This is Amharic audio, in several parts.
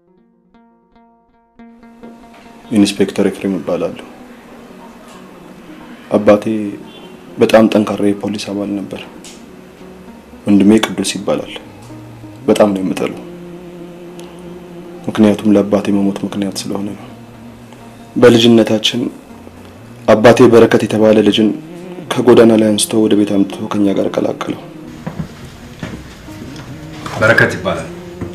ኢንስፔክተር ኤፍሬም እባላለሁ። አባቴ በጣም ጠንካራ የፖሊስ አባል ነበር። ወንድሜ ቅዱስ ይባላል። በጣም ነው የምጠለው፣ ምክንያቱም ለአባቴ መሞት ምክንያት ስለሆነ ነው። በልጅነታችን አባቴ በረከት የተባለ ልጅን ከጎዳና ላይ አንስቶ ወደ ቤት አምጥቶ ከኛ ጋር ቀላቀለው። በረከት ይባላል።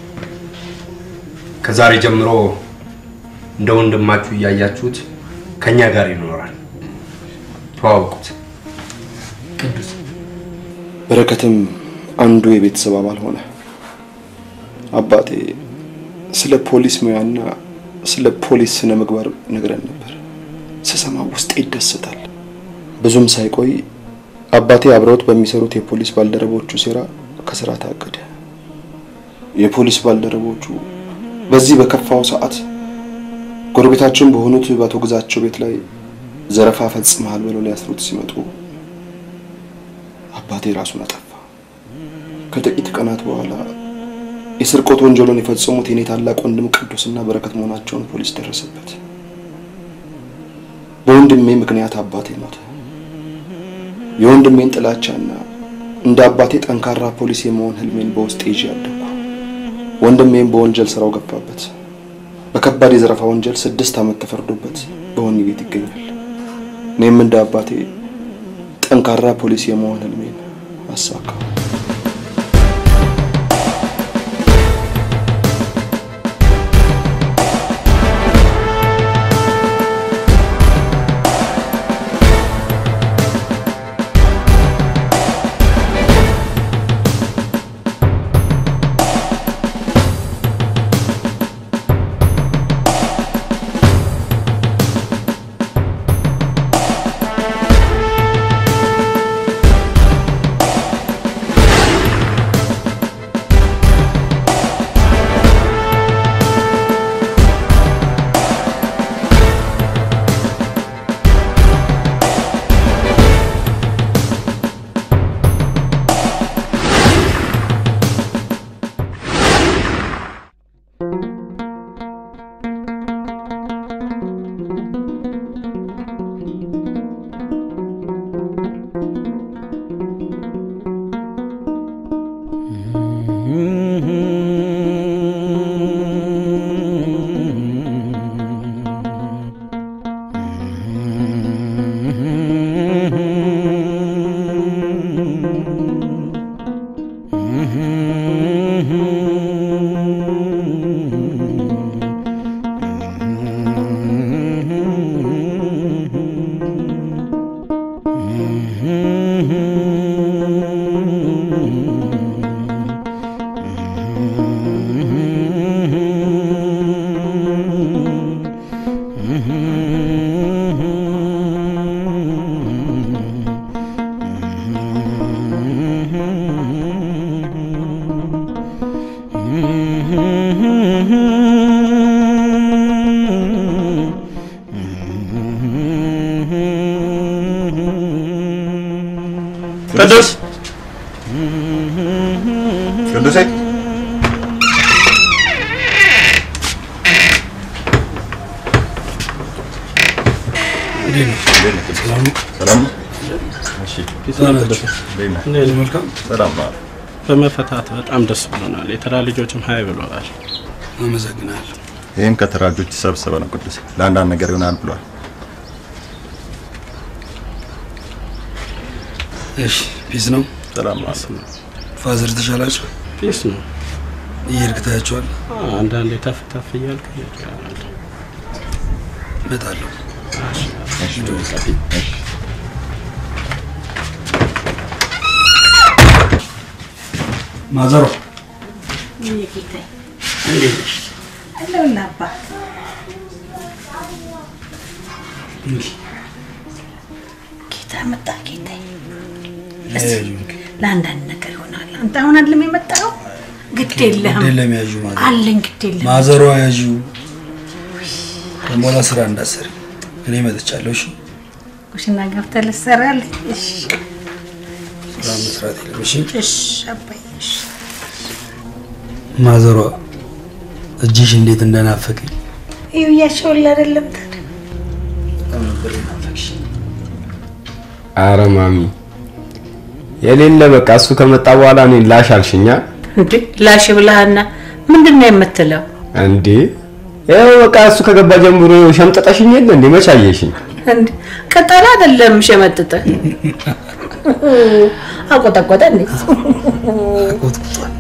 ከዛሬ ጀምሮ እንደ ወንድማችሁ እያያችሁት ከኛ ጋር ይኖራል። ተዋውቁት። ቅዱስ በረከትም አንዱ የቤተሰብ አባል ሆነ። አባቴ ስለ ፖሊስ ሙያና ስለ ፖሊስ ስነ ምግባር ነግረን ነበር። ስሰማ ውስጤ ይደሰታል። ብዙም ሳይቆይ አባቴ አብረውት በሚሰሩት የፖሊስ ባልደረቦቹ ሴራ ከስራ ታገደ። የፖሊስ ባልደረቦቹ በዚህ በከፋው ሰዓት ጎረቤታችን በሆኑት በአቶ ግዛቸው ቤት ላይ ዘረፋ ፈጽመሃል ብለው ሊያስሩት ሲመጡ አባቴ ራሱን አጠፋ። ከጥቂት ቀናት በኋላ የስርቆት ወንጀሉን የፈጸሙት የኔ ታላቅ ወንድም ቅዱስና በረከት መሆናቸውን ፖሊስ ደረሰበት። በወንድሜ ምክንያት አባቴ ሞተ። የወንድሜን ጥላቻና እንደ አባቴ ጠንካራ ፖሊስ የመሆን ህልሜን በውስጤ ይዤ ያደግኩ። ወንድሜም በወንጀል ስራው ገባበት። በከባድ የዘረፋ ወንጀል ስድስት ዓመት ተፈርዶበት በወህኒ ቤት ይገኛል። እኔም እንደ አባቴ ጠንካራ ፖሊስ የመሆን ህልሜን አሳካው። ቅዱስ ቅዱሴ ሰላም ነው? እሺ፣ እንዴት ነህ? መልካም ሰላም ነው። በመፈታት በጣም ደስ ብሎናል። የተራ ልጆችም ሀይ ብለዋል። አመሰግናለሁ። ይህም ከተራጆች ተሰብስበ ነው ቅዱሴ ለአንዳንድ ነገር ይሆናል ብሏል። እሺ ፒስ ነው። ሰላም ነው። ፋዘር ተሻላቸው? ፒስ ነው። እየሄድክ ታያቸዋል? አንዳንዴ ተፍ ተፍ እያልክ እሄዳለሁ። እመጣለሁ። ማዘሮ ጌታዬ እንዴት ነሽ? አለሁልህ አባ። ጌታ መጣ ጌታዬ። እስኪ ለአንዳንድ ነገር ይሆናል። አንተ አሁን አይደለም የመጣኸው? ግድ የለህም የለም ያዡ ማዘሮ አለኝ። ግድ የለህም ማዘሮ ያዡ ከሞላ ስራ እንዳሰሪ እኔ መጥቻለሁ። እሺ ኩሽና ገብተህ ልትሰራለህ? እሺ ስራ መስራት የለም። እሺ እሺ አባዬ እሺ። ማዘሯ እጅሽ እንዴት እንደናፈቀኝ እዩ እያሸውል አይደለም ታዲያ በጣም ነበር የናፈቅሽኝ። አረ ማሚ የሌለ በቃ እሱ ከመጣ በኋላ እኔን ላሽ አልሽኛ እንዴ ላሽ ብለሃና ምንድን ነው የምትለው? እንዴ ያው በቃ እሱ ከገባ ጀምሮ ሸምጠጠሽኝ የለ እንዴ መች አየሽኝ እንዴ ቅጠል አይደለም ሸመጥጠ አቆጠቆጠ እንዴ አቆጥቁጧል።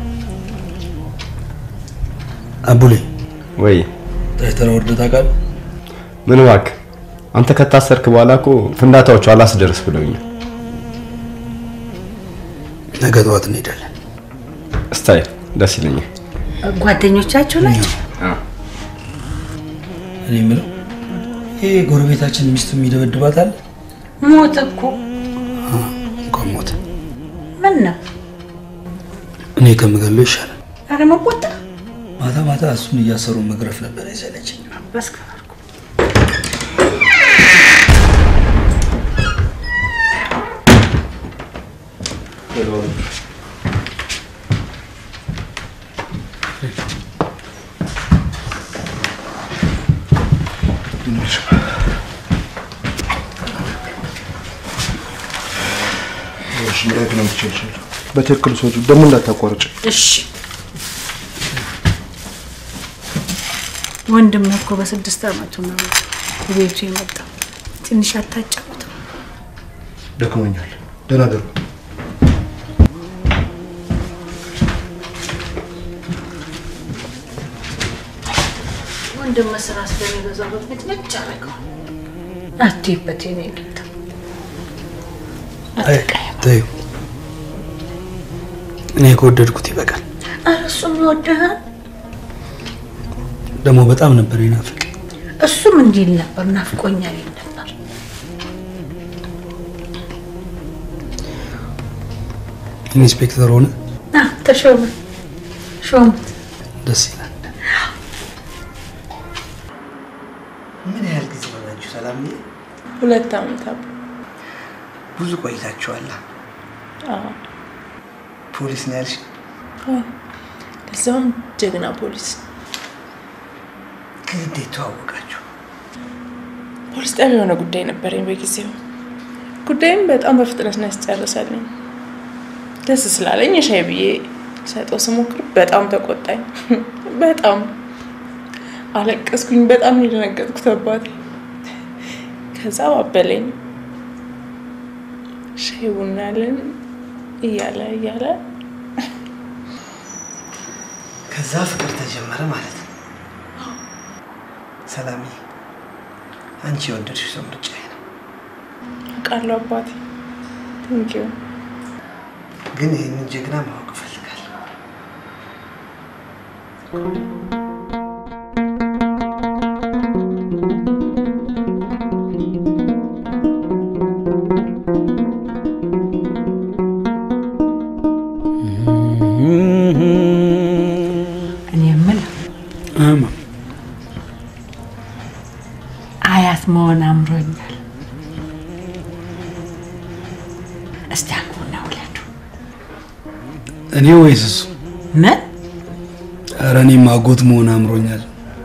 አቡሌ ወይ ታይተራ ወርደ ታውቃለህ? ምን እባክህ አንተ ከታሰርክ በኋላ እኮ ፍንዳታዎቹ አላስደርስ ብለውኛል ነገ ጠዋት እንሄዳለን። ስታይል ደስ ይለኛል ጓደኞቻችሁ ናቸው? እኔ የምለው ይሄ ጎረቤታችን ሚስቱ የሚደበድባት አለ ሞት እኮ እንኳን ሞተ። ምን ነው? እኔ ከምገለው ይሻላል። አረ መቆጣ ማታ ማታ እሱን እያሰሩ መግረፍ ነበር የሰለችኝ። በስከባርኩ በትክክል ሰዎቹ ደግሞ እንዳታቋርጭ። እሺ ወንድም እኮ በስድስት አመቱ ነው ቤቱ የመጣው። ትንሽ አታጫውተው። ደክሞኛል። ደህና ደሩ። ወንድም ስራ ስለሚበዛበት ቤት ነጭ አደረገዋል። አትይበት የኔ ጌታ አትቀየም። ተይው፣ እኔ ከወደድኩት ይበቃል። ኧረ እሱም ይወድሃል። ደግሞ በጣም ነበር ይናፍቅ። እሱም እንዲህ ይል ነበር፣ ናፍቆኛል ይል ነበር። ኢንስፔክተር ሆነ አ ተሾመ ሾሙት። ደስ ይላል። ምን ያህል ጊዜ ሆናችሁ ሰላምዬ? ሁለት ዓመት አባ ብዙ ቆይታችኋል። አዎ ፖሊስ ነው ያልሽ? አዎ። ለዛውም ጀግና ፖሊስ ከእንዴት ተዋወቃችሁ? ፖሊስ ጣቢያ የሆነ ጉዳይ ነበረኝ በጊዜው ጉዳይም በጣም በፍጥነት ነው ያስጨርሳልኝ ደስ ስላለኝ የሻይ ብዬ ሰጠው ስሞክር በጣም ተቆጣኝ በጣም አለቀስኩኝ በጣም ነው የደነገጥኩት አባቴ ከዛ ባበለኝ ሻይ ቡና ያለን እያለ እያለ ከዛ ፍቅር ተጀመረ ማለት ነው። ሰላምዬ፣ አንቺ የወደድሽው ሰው ምርጫዬ ነው። አውቃለሁ አባቴ ቴንኪው ግን ይህንን ጀግና ማወቅ እፈልጋለሁ። እኔ የምለው አማ አያት መሆን አምሮኛል። እስቲ አግቡና ውለዱ። እኔ ወይስ እሱ? ምን ኧረ እኔም አጎት መሆን አምሮኛል።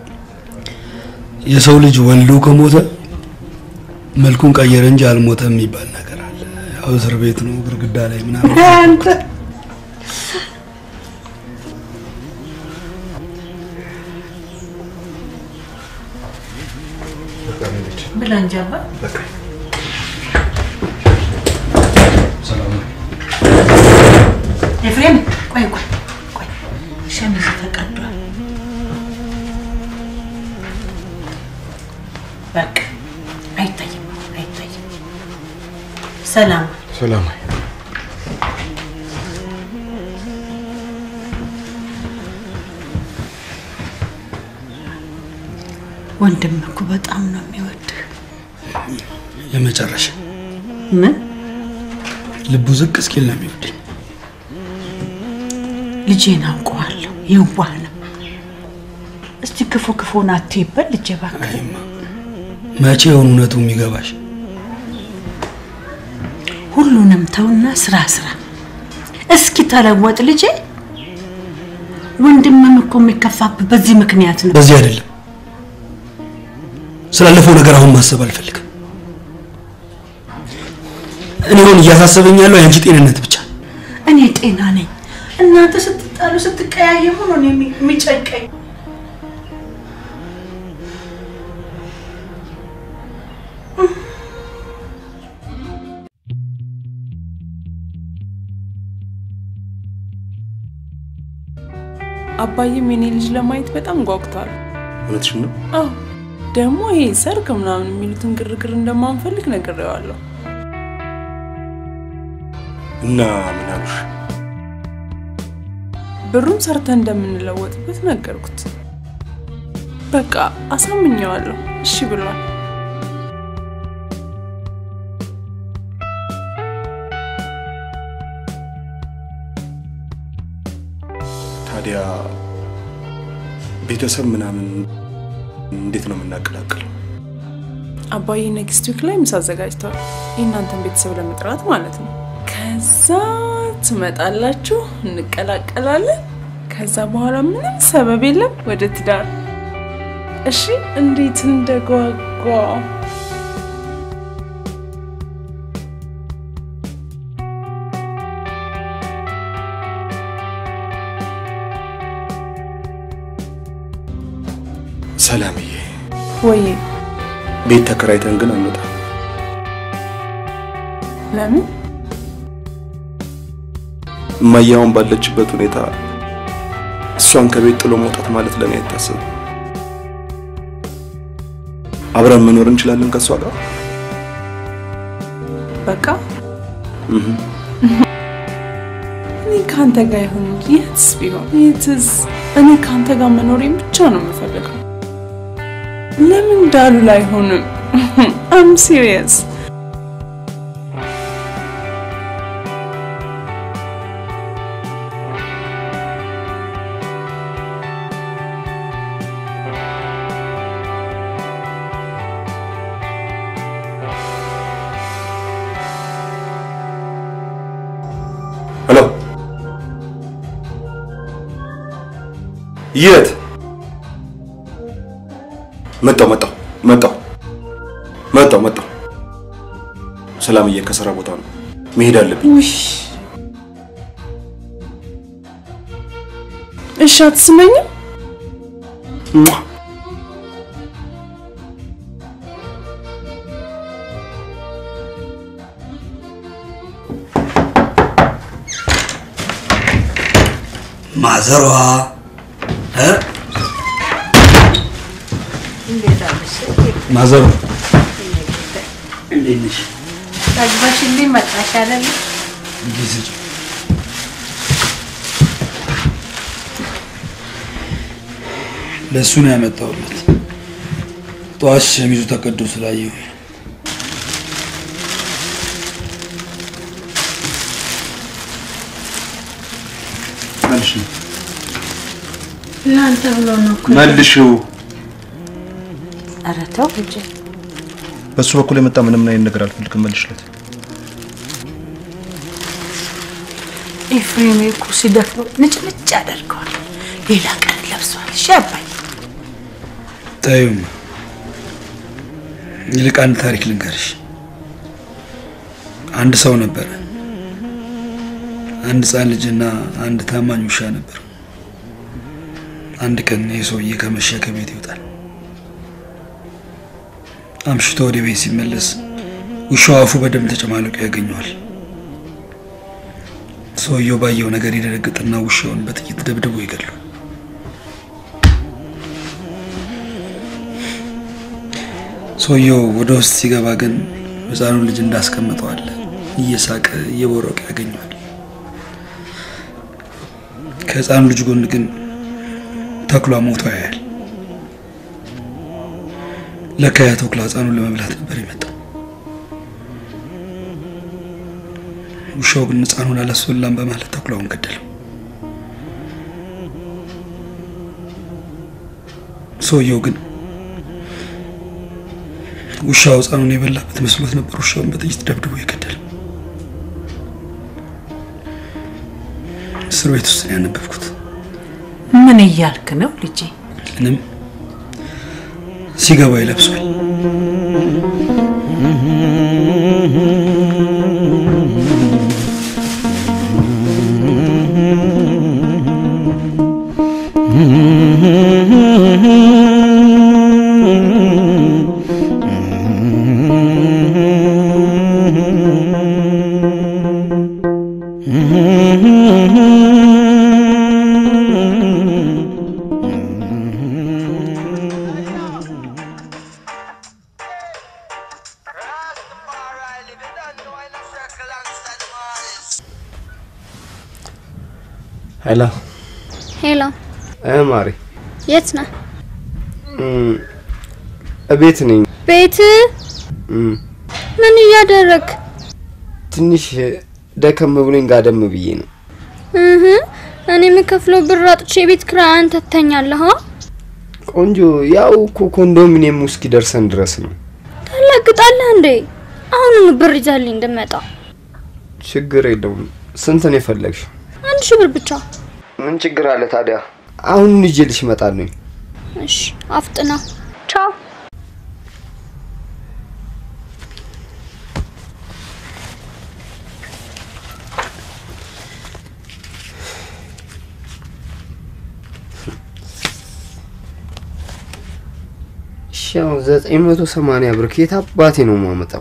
የሰው ልጅ ወልዶ ከሞተ መልኩን ቀየረ እንጂ አልሞተም የሚባል ነገር አለ። ያው እስር ቤት ነው ግድግዳ ላይ ምናምን አንተ ብላ እንጂ አባ ኤፍሬም ቆይ ቆይ ቆይ ሸሚዝ ተቀዷል። በቃ አይታይም አይታይም። ሰላም ሰላም ወንድም እኮ በጣም ነው የሚወድህ። የመጨረሻ ምን ልቡ ዝቅ እስኪል ነው የሚወደኝ። ልጄን አውቀዋለሁ፣ የዋህ ነው። እስቲ ክፉ ክፉን አትይበል ልጄ እባክህ። መቼ የሆኑ እውነቱ የሚገባሽ? ሁሉንም ተውና ስራ ስራ። እስኪ ተለወጥ ልጄ። ወንድምም እኮ የሚከፋብህ በዚህ ምክንያት ነው። በዚህ አይደለም። ስላለፈው ነገር አሁን ማሰብ አልፈልግም። እኔ አሁን እያሳሰበኝ ያለው የአንቺ ጤንነት ብቻ ነው። እኔ ጤና ነኝ። እናንተ ስትጣሉ ስትቀያየሙ ነው እኔ የሚ- የሚጨንቀኝ። አባዬም የኔ ልጅ ለማየት በጣም ጓጉቷል። እውነትሽን ነው? አዎ ደግሞ ይሄ ሰርግ ምናምን የሚሉትን ግርግር እንደማንፈልግ ነግሬዋለሁ። እና ምን አሉሽ? ብሩን ሰርተን እንደምንለወጥበት ነገርኩት። በቃ አሳምኘዋለሁ። እሺ ብሏል። ታዲያ ቤተሰብ ምናምን እንዴት ነው የምናቀላቅለው? አባዬ ኔክስት ዊክ ላይ ምሳ አዘጋጅተዋል። የእናንተን ቤተሰብ ለመጥራት ማለት ነው። ከዛ ትመጣላችሁ፣ እንቀላቀላለን። ከዛ በኋላ ምንም ሰበብ የለም ወደ ትዳር። እሺ እንዴት እንደጓጓ ሰላምዬ፣ ወይ ቤት ተከራይተን ግን አንወጣም። ለምን እማያውን ባለችበት ሁኔታ እሷን ከቤት ጥሎ መውጣት ማለት ለኔ አይታሰብም። አብረን መኖር እንችላለን ከእሷ ጋር። በቃ እኔ ከአንተ ጋር ይሁን እንጂ የትስ ቢሆን የትስ እኔ ከአንተ ጋር መኖሬን ብቻ ነው የምፈልገው። ለምን ዳሉ ላይ አይሆንም? አም ሲሪየስ ሄሎ፣ የት መጣው? መጣው መጣው መጣው መጣው። ሰላምዬ ከስራ ቦታ ነው መሄድ አለብኝ። እሺ አትስመኝም? ሟ! ማዘሯ እ? እንዴት አለሽ? ማዘሯ እንዴት ነሽ? ጠግበሽልኝ መጣሽ አይደለ? እንዴት ነሽ? ለእሱ ነው ያመጣሁለት። ጠዋት ሸሚዙ ተቀዶ ስላየሁ መልሽው ለአንተ ብሎ ነው እኮ። መልሽው። ኧረ ተው እንጂ። በሱ በኩል የመጣ ምንም አይነት ነገር አልፈልግም። መልሽለት። ኤፍሬም እኮ ሲደፍረው ንጭንጭ ያደርገዋል። ሌላ ቀን ለብሷል። እሺ አባዬ ታዩም ይልቅ አንድ ታሪክ ልንገርሽ። አንድ ሰው ነበረ። አንድ ህፃን ልጅና አንድ ታማኝ ውሻ ነበር። አንድ ቀን ይህ ሰውዬ ከመሸ ከቤት ይወጣል። አምሽቶ ወደ ቤት ሲመለስ ውሻው አፉ በደም ተጨማልቆ ያገኘዋል። ሰውየው ባየው ነገር ይደነግጥና ውሻውን በጥይት ደብድቦ ይገድሏል። ሰውየው ወደ ውስጥ ሲገባ ግን ህፃኑ ልጅ እንዳስቀምጠው አለ እየሳቀ እየቦረቀ ያገኘዋል። ከህፃኑ ልጅ ጎን ግን ተኩላ ሞቶ ያያል። ለካ ያ ተኩላ ህፃኑን ለመብላት ነበር የመጣው። ውሻው ግን ህፃኑን አላስበላም በማለት ተኩላውን ገደለው። ሰውየው ግን ውሻው ህፃኑን የበላበት መስሎት ነበር ውሻውን በጥይት ደብድቦ የገደለው። እስር ቤት ውስጥ ነው ያነበብኩት። ምን እያልክ ነው ልጄ? ምንም ሲገባ ይለብሷል። ሄሎ ሄሎ፣ እ ማሪ የት ነህ? እም፣ እቤት ነኝ። ቤት? እም፣ ምን እያደረግ? ትንሽ ደከም ብሎኝ ጋደም ብዬ ነው። እህ እኔ የምከፍለው ብር አጥቼ የቤት ኪራይ አንተ ትተኛለህ? አ? ቆንጆ፣ ያው እኮ ኮንዶሚኒየም እስኪ ደርሰን ድረስ ነው። ታላግጣለህ እንዴ? አሁኑኑ ብር ይዘህልኝ እንድመጣ። ችግር የለውም። ስንት ነው የፈለግሽው? አንድ ሺህ ብር ብቻ። ምን ችግር አለ ታዲያ? አሁን ይዤልሽ እመጣለሁ። እሺ፣ አፍጥና። ቻው። እሺ፣ አሁን ዘጠኝ መቶ ሰማንያ ብር ከየት አባቴ ነው የማመጣው?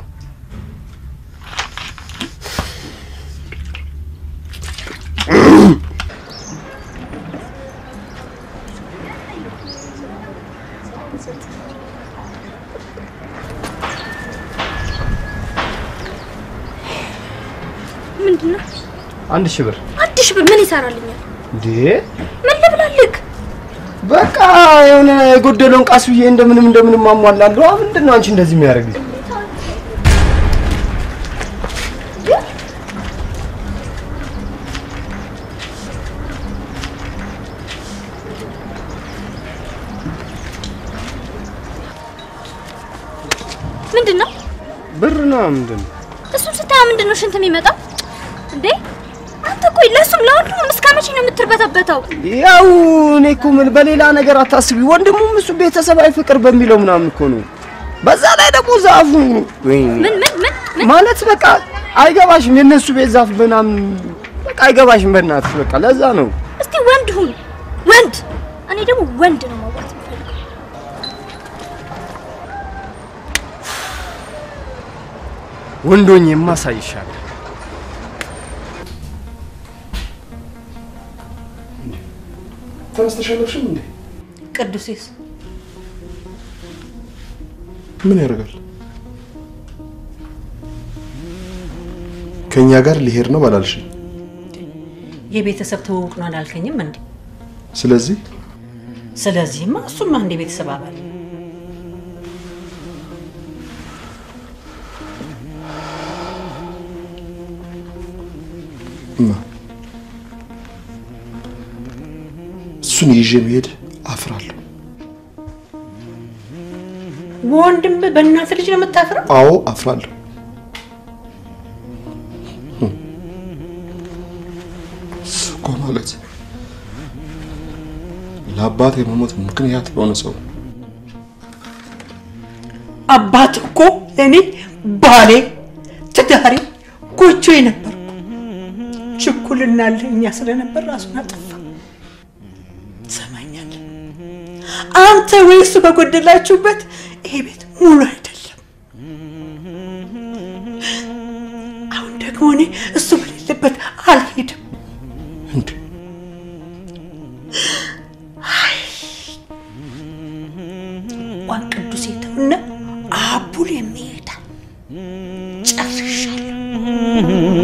ምንድን ነው? አንድ ሺህ ብር አንድ ሺህ ብር ምን ይሰራልኛል? እንዴ? ምን ልብላልክ? በቃ የሆነ የጎደለውን ቃስ ብዬ እንደምንም እንደምንም አሟላለሁ። ምንድን ነው አንቺ እንደዚህ የሚያደርግ? ምንድን ነው? ብር ነው ምንድን ነው? እሱን ስታያ ምንድን ነው ሽንት የሚመጣው እንዴ? አንተ ቆይ ለእሱም ለወንድሙም እስከ መቼ ነው የምትርበተበተው? ያው እኔ እኮ ምን በሌላ ነገር አታስቢ። ወንድሙም እሱ ቤተሰባዊ ፍቅር በሚለው ምናምን እኮ ነው። በዛ ላይ ደግሞ ዛፉ ወይኔ ምን ምን ምን ምን ማለት በቃ አይገባሽም። የእነሱ ቤት ዛፍ ምናምን በቃ አይገባሽም። በእናትሽ በቃ ለዛ ነው። እስቲ ወንድ ሁን ወንድ። እኔ ደግሞ ወንድ ነው ማውራት የምፈልገው። ወንዶኝ የማሳይሻል። ተነስተሻለሽም እንዴ? ቅዱሴስ ምን ያደርጋል? ከኛ ጋር ሊሄድ ነው ባላልሽኝ። የቤተሰብ ትውውቅ ነው አላልከኝም እንዴ? ስለዚህ ስለዚህማ እሱማ እንደ ቤተሰብ አባል እማ እሱን ይዤ መሄድ አፍራለሁ። ወንድም በእናት ልጅ ነው የምታፍረው? አዎ አፍራለሁ። እሱ እኮ ማለት ለአባት የመሞት ምክንያት የሆነ ሰው ነው። አባት እኮ እኔ ባሌ፣ ትዳሬ፣ ጎጆዬ ነበርኩ። ችኩልና ለእኛ ስለነበር ራሱን አጠፋ። ሰማኛለህ? አንተ ወይ እሱ በጎደላችሁበት ይሄ ቤት ሙሉ አይደለም። አሁን ደግሞ እኔ እሱ በሌለበት አልሄድም። እንዴ እንኳን ቅዱስ የተውና አቡል የሚሄዳል ጨርሻለሁ።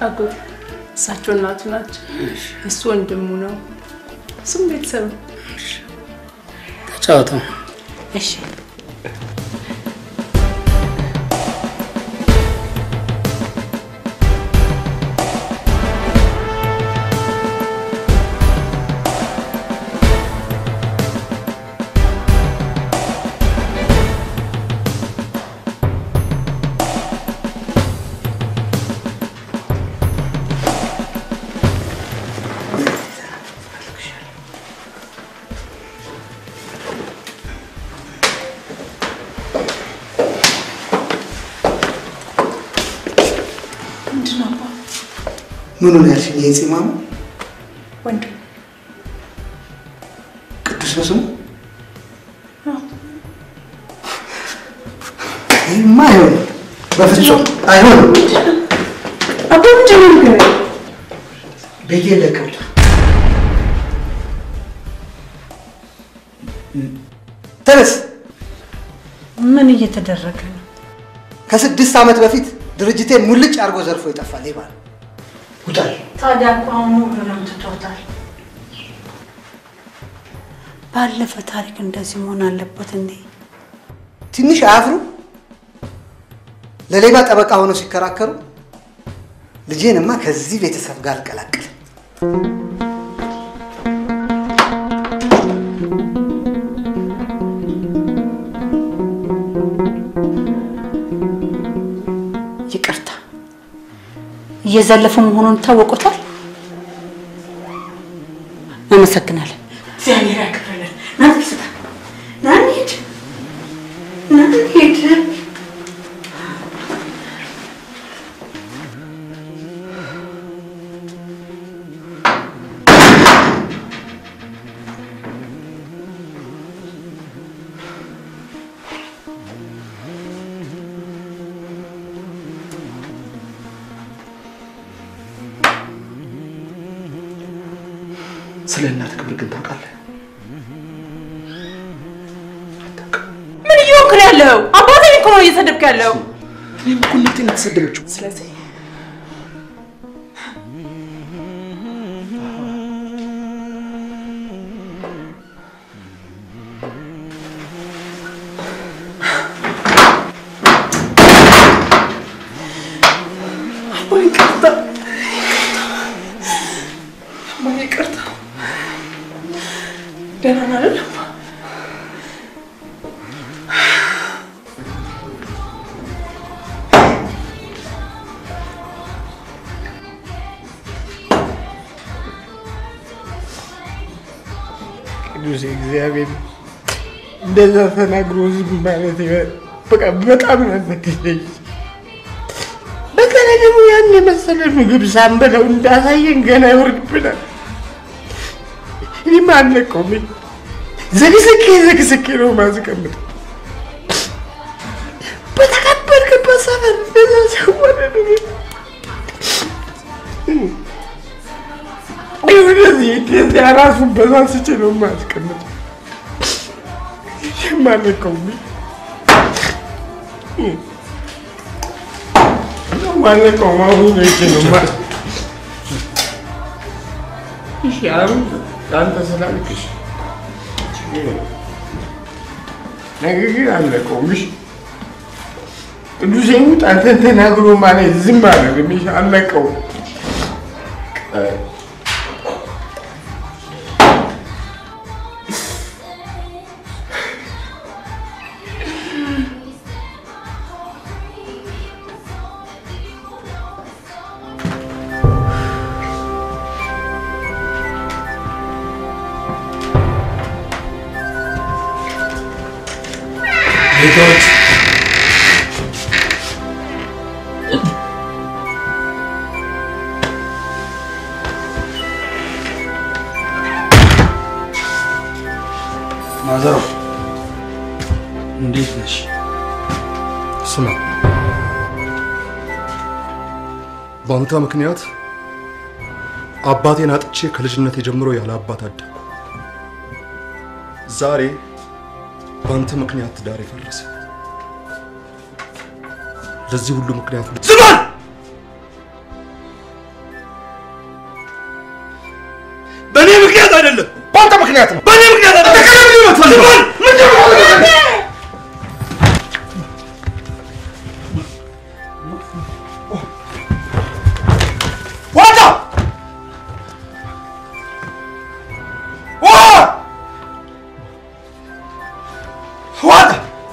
አጎት እሳቸው እናቱ ናቸው። እሱ ወንድሙ ነው። እሱም ቤተሰብ ነው። ተጫወተው። እሺ ምንድን ነው አባ? ምኑ ነው ያልሽኝ? ይሄ ፂማሙ ወንድም ቅዱስ ነው ስሙ? አዎ። ይህማ አይሆንም፣ በፍጹም አይሆንም። አባ ምንድን ነው ንገረኝ። ቤቴ ለቀውታ ተነስ። ምን እየተደረገ ነው? ከስድስት ዓመት በፊት ድርጅቴን ሙልጭ አድርጎ ዘርፎ የጠፋ ሌባ ነው። ውጣል። ታዲያ እኮ አሁኑ እግርም ትቶታል። ባለፈ ታሪክ እንደዚህ መሆን አለበት እንዴ? ትንሽ አያፍሩ? ለሌባ ጠበቃ ሆነው ሲከራከሩ ልጄንማ ከዚህ ቤተሰብ ጋር አልቀላቅልም። ይቅርታ እየዘለፉ መሆኑን ታወቁታል። አመሰግናለን። እግዚአብሔር ያክብርልን። ና ስታ ና እንሂድ፣ ና እንሂድ። ስለ እናት ክብር ግን ታውቃለህ? ምን እየሆንክ ነው ያለው? አባቴን እኮ ነው እየሰደብክ ያለው። እኔም እኮ እናቴን ነው የተሰደበችው። ስለዚህ አባ ይቅርታ፣ አባ ይቅርታ። ደህና ነህ አይደል አባ? ቅዱስ እግዚአብሔር እንደዛ ተናግሮ ዝም ማለት በቃ በጣም ነዘገኝ። በተለይ ደግሞ ያን የመሰለ ምግብ ሳንበላው እንዳሳየን ገና ይወርድብናል። እኔማ አልነቀውም። ዘግዝቄ ዘግዝቄ ነው ማስቀምጥ። በተከበርክበት ሰፈር እንደዛ ሲወረድ ወደዚህ እንደዚያ ራሱን በሳስቼ ነው ማስቀምጥ። የማልነቀውም ማለቀውም አሁን ነው ይቼ ነው ማ እሺ አሁን አንተ ስላልክሽ ነገር ግን አልነቀውም። እሺ ቅዱሴ ሙት አንተን ተናግሮ ማለት ዝም አለ አልነቀውም። ቤቶች ማዘሮ እንዴት ነሽ? ስማ፣ በአንተ ምክንያት አባቴን አጥቼ ከልጅነቴ ጀምሮ ያለ አባት አደግኩ። ዛሬ በአንተ ምክንያት ትዳር የፈረሰ። ለዚህ ሁሉ ምክንያት ዝም በል! በእኔ ምክንያት አይደለም። በአንተ ምክንያት ነው። በእኔ ምክንያት አይደለም። ምንድን ነው የምትፈልገው? ምንድን ነው የምትፈልገው? ዋጣ ዋ ዋጣ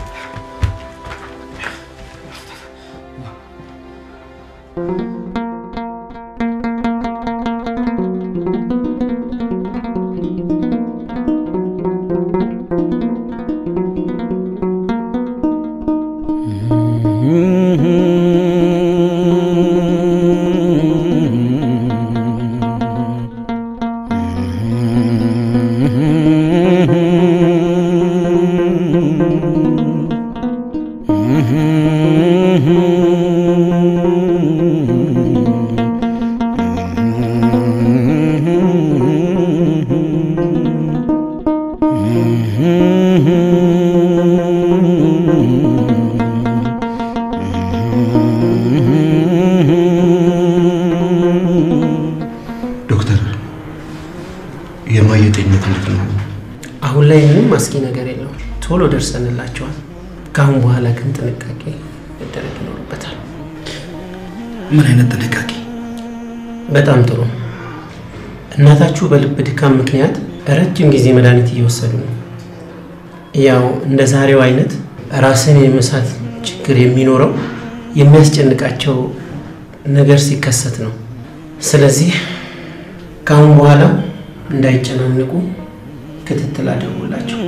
ዶክተር የማየ ጤንነት እንዴት ነው? አሁን ላይ ምንም አስጊ ነገር የለውም። ቶሎ ደርሰንላቸዋል። ከአሁን በኋላ ግን ጥንቃቄ መደረግ ይኖርበታል። ምን አይነት ጥንቃቄ? በጣም ጥሩ። እናታችሁ በልብ ድካም ምክንያት ረጅም ጊዜ መድኃኒት እየወሰዱ ነው። ያው እንደ ዛሬው አይነት ራስን የመሳት ችግር የሚኖረው የሚያስጨንቃቸው ነገር ሲከሰት ነው። ስለዚህ ከአሁን በኋላ እንዳይጨናንቁ ክትትል አድርጉላቸው።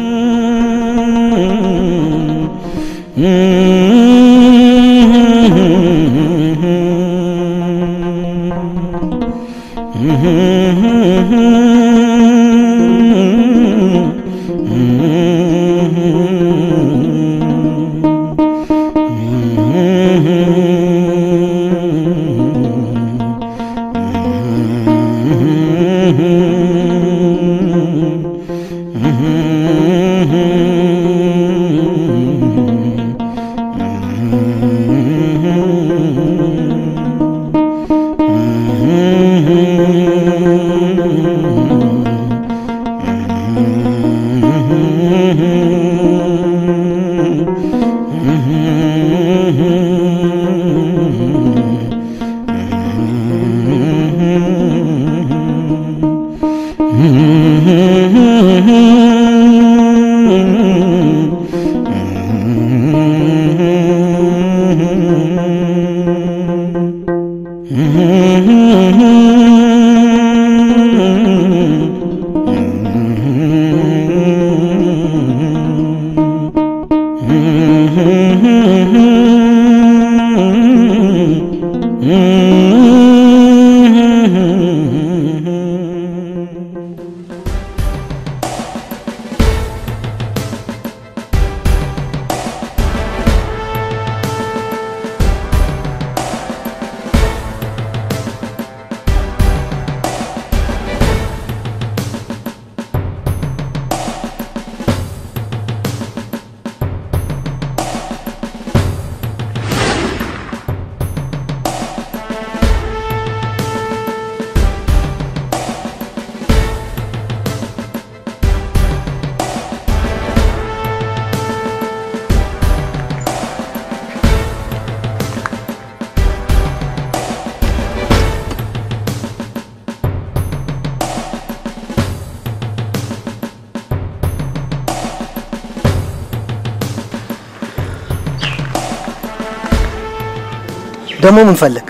ደግሞ ምን ፈለግ?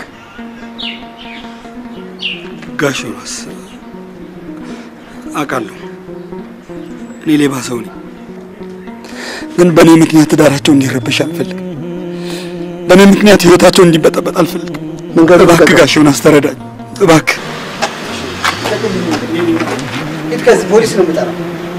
ጋሽ ዮናስ አውቃለሁ፣ እኔ ሌባ ሰው ነኝ። ግን በእኔ ምክንያት ትዳራቸው እንዲረበሽ አልፈልግም። በእኔ ምክንያት ህይወታቸው እንዲበጠበጥ አልፈልግም። እባክህ ጋሽ ዮናስ ተረዳኝ፣ እባክህ። ሂድ ከዚህ ፖሊስ ነው የምጠራው።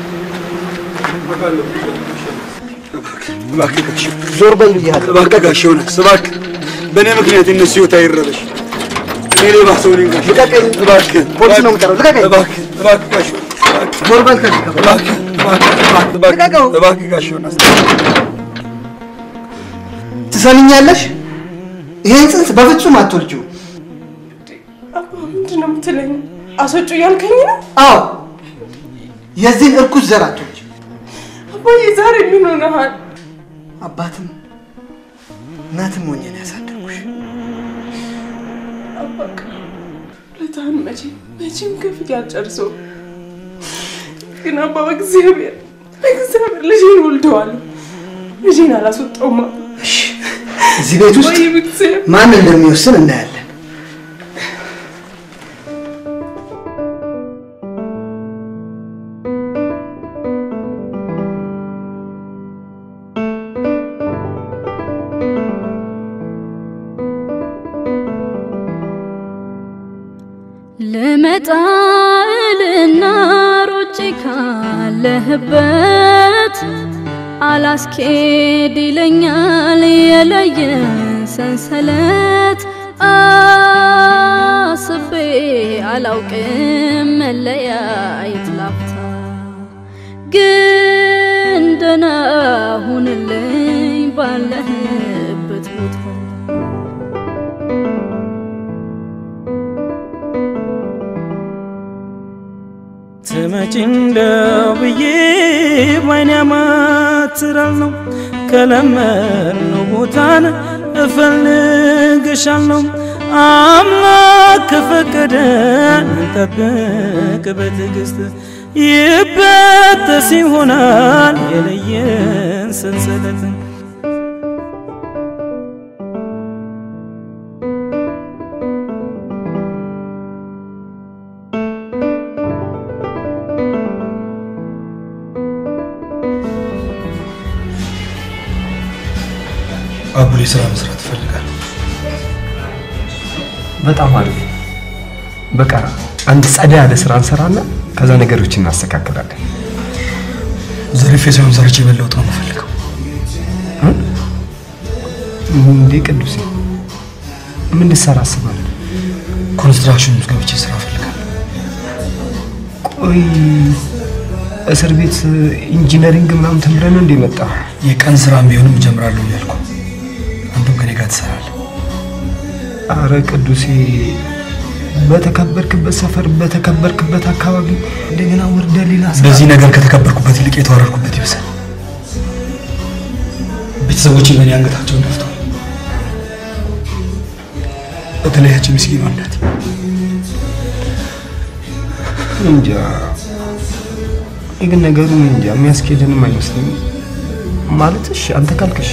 እባክህ ጋሽ ዞር በል ብያለሁ። እባክህ ጋሽ ዮናስ እባክህ፣ በእኔ ምክንያት የእነሱ ህይወት አይረበሽ። እኔ ሌባ ሰው ነኝ ጋሽ። ልቀቀኝ። እባክህ ፖሊስ ነው የምጠራው። ልቀቀኝ። እባክህ እባክህ ጋሽ ዞር በል ከዚህ ከ- እባክህ እባክህ እባክህ እባክህ ጋሽ ዮናስ ትሰምኛለሽ? ይሄን ጽንስ በፍጹም አትወልጂው። ምንድን ነው የምትለኝ? አስወጩ እያልከኝ ነው? አዎ የዚህን እርኩስ ዘር አትወጪ። አባዬ ዛሬ ምን ሆነሃል? አባትም እናትም ሆኜ ነው ያሳደግኩሽ። አባክ ለታን መቼ መቼም ከፊት ያልጨርሰው ግን አባ በእግዚአብሔር በእግዚአብሔር ልጄን ወልደዋለሁ። ልጄን አላስወጣውም። አባ እዚህ ቤት ውስጥ ወይ በእግዚአብሔር ማን እንደሚወስን እናያለን። ልመጣ እልና ሮጬ ካለህበት አላስኬድ ይለኛል የለየን ሰንሰለት አስቤ አላውቅም መለያየት ላፍታ ግን ደህና ሁንልኝ ባለህበት ቦታ ትመጪ እንደው ብዬ ባይኔ አማትራለሁ ከለመድነው ቦታን እፈልግሻለሁ አምላክ ከፈቀደ እንጠብቅ በትዕግስት ይበጠስ ይሆናል የለየን ሰንሰለት አቡሌ ስራ መስራት እፈልጋለሁ። በጣም አሪፍ። በቃ አንድ ጸዳ ያለ ስራ እንሰራና ከዛ ነገሮችን እናስተካክላለን። ዘርፌ ሳይሆን ሰርቼ መለወጥ ነው የምፈልገው። እንዴ ቅዱሴ ምን ልትሰራ አስባለሁ? ኮንስትራክሽን ውስጥ ገብቼ ስራ እፈልጋለሁ። ቆይ እስር ቤት ኢንጂነሪንግ ምናምን ተምረን እንደ መጣ የቀን ስራም ቢሆንም እጀምራለሁ እያልኩ አንተም ከኔ ጋር ትሰራለህ። አረ ቅዱሴ በተከበርክበት ሰፈር በተከበርክበት አካባቢ እንደገና ወርደ ሌላ ስራ በዚህ ነገር ከተከበርኩበት ይልቅ የተዋረድኩበት ይብሳል። ቤተሰቦቼ በእኔ አንገታቸውን ደፍተዋል። በተለያቸው ምስኪኗ እናቴ እንጃ እኔ ግን ነገሩ እንጃ የሚያስኬድንም አይመስለኝም። ማለት እሺ አንተ ካልክሽ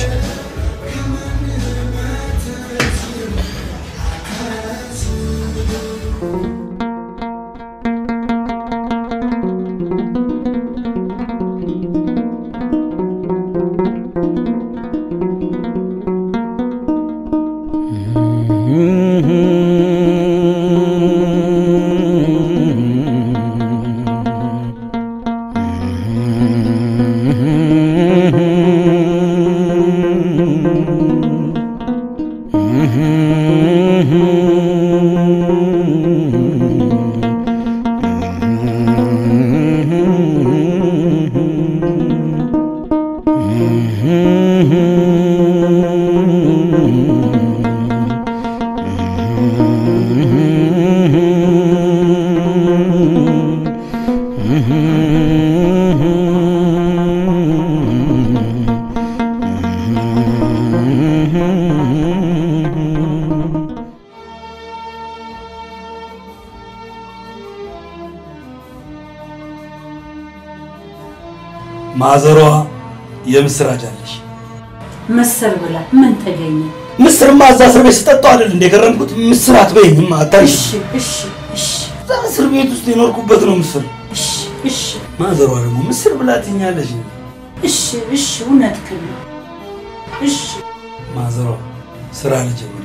ማዘሯ የምስራች አለሽ። ምስር ብላ ምን ተገኘ? ምስርማ እዛ እስር ቤት ስጠጣው አይደል እንደ ገረምኩት። ምስር አትበይኝማ አታይሽ። እሺ እሺ እሺ እዛ እስር ቤት ውስጥ የኖርኩበት ነው ምስር። እሺ እሺ ማዘሯ ደግሞ ምስር ብላ ትኛለሽ። እሺ እሺ እውነትህን ነው። እሺ ማዘሯ ስራ ልጀምር።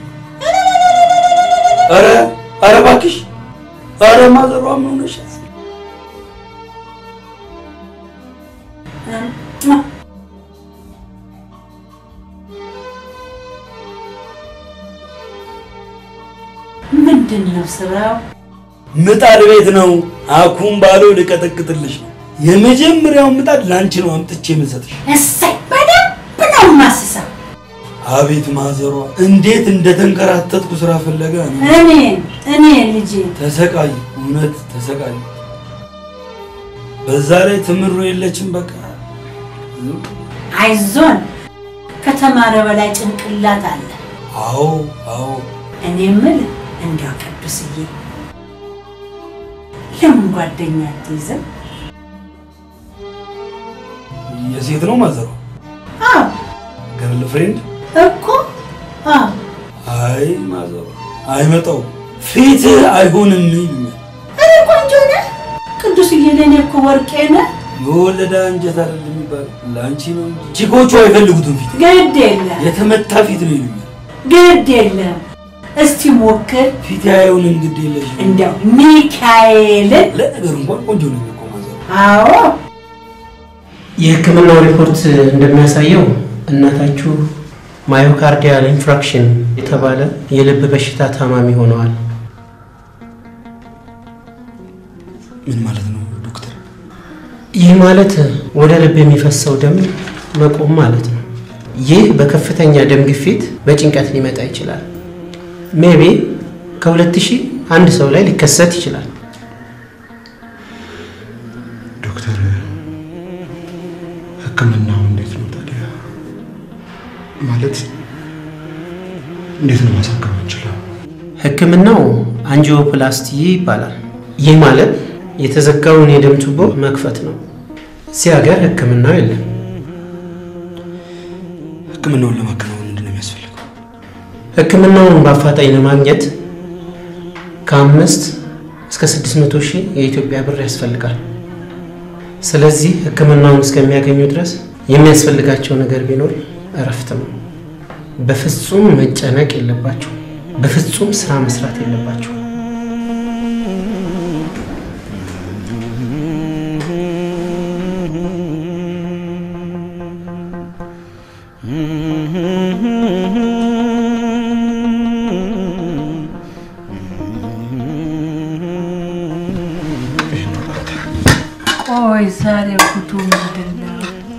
ኧረ ኧረ እባክሽ ኧረ ማዘሯ ምን ሆነሻል? ምንድን ነው ስራው? ምጣድ ቤት ነው። አኩም ባለው ልቀጠቅጥልሽ ነው። የመጀመሪያውን ምጣድ ላንቺ ነው አምጥቼ የምሰጥሽ። እሰይ በደንብ ነው የማስሰው። አቤት ማዘሯ እንዴት እንደተንከራተትኩ ስራ ፍለጋ ነው። እኔ እኔ ልጄ ተሰቃይ፣ እውነት ተሰቃይ። በዛ ላይ ትምሮ የለችም። በቃ አይዞን፣ ከተማረ በላይ ጭንቅላት አለ። አዎ አዎ። እኔ የምልህ እንዲያው ቅዱስዬ ለምን ጓደኛ አትይዝም? የሴት ነው ማዘሯ። አዎ ገርል ፍሬንድ? እኮ አዎ አይ ማዘሯ አይመጣውም፣ ፊት አይሆንም ይሉኛል። እኔ ቆንጆ ነህ ቅዱስዬ፣ ለእኔ እኮ ወርቄ ነህ። የወለደ አንጀት አይደለም የሚባለው ለአንቺ ነው እንጂ ቺኮቹ አይፈልጉትም ፊት። ግድ የለም የተመታ ፊት ነው ይሉኛል። ግድ የለም። እስቲ ሞክር። ፊት አይሆንም፣ ግድ የለሽም። እንዲያው ሚካኤልን ለነገሩ እንኳን ቆንጆ ነው እኮ ማዘሯ። አዎ የሕክምናው ሪፖርት እንደሚያሳየው እናታችሁ ማዮካርዲያል ኢንፍራክሽን የተባለ የልብ በሽታ ታማሚ ሆነዋል። ምን ማለት ነው ዶክተር? ይህ ማለት ወደ ልብ የሚፈሰው ደም መቆም ማለት ነው። ይህ በከፍተኛ ደም ግፊት በጭንቀት ሊመጣ ይችላል። ሜቢ ከሁለት ሺህ አንድ ሰው ላይ ሊከሰት ይችላል። ዶክተር ህክምናው እንዴት ነው ታዲያ? ማለት እንዴት ነው ማሳከም እንችለው? ህክምናው አንጂኦፕላስቲ ይባላል። ይህ ማለት የተዘጋውን የደም ቱቦ መክፈት ነው። እዚህ ሀገር ህክምናው የለም። ህክምናውን ለማከናወን ምንድን ነው የሚያስፈልገው? ህክምናውን በአፋጣኝ ለማግኘት ከአምስት እስከ ስድስት መቶ ሺህ የኢትዮጵያ ብር ያስፈልጋል። ስለዚህ ህክምናውን እስከሚያገኙ ድረስ የሚያስፈልጋቸው ነገር ቢኖር እረፍት ነው። በፍጹም መጨነቅ የለባቸው። በፍጹም ስራ መስራት የለባቸው። ቆይ ዛሬ ጉዱ ምንድን ነው?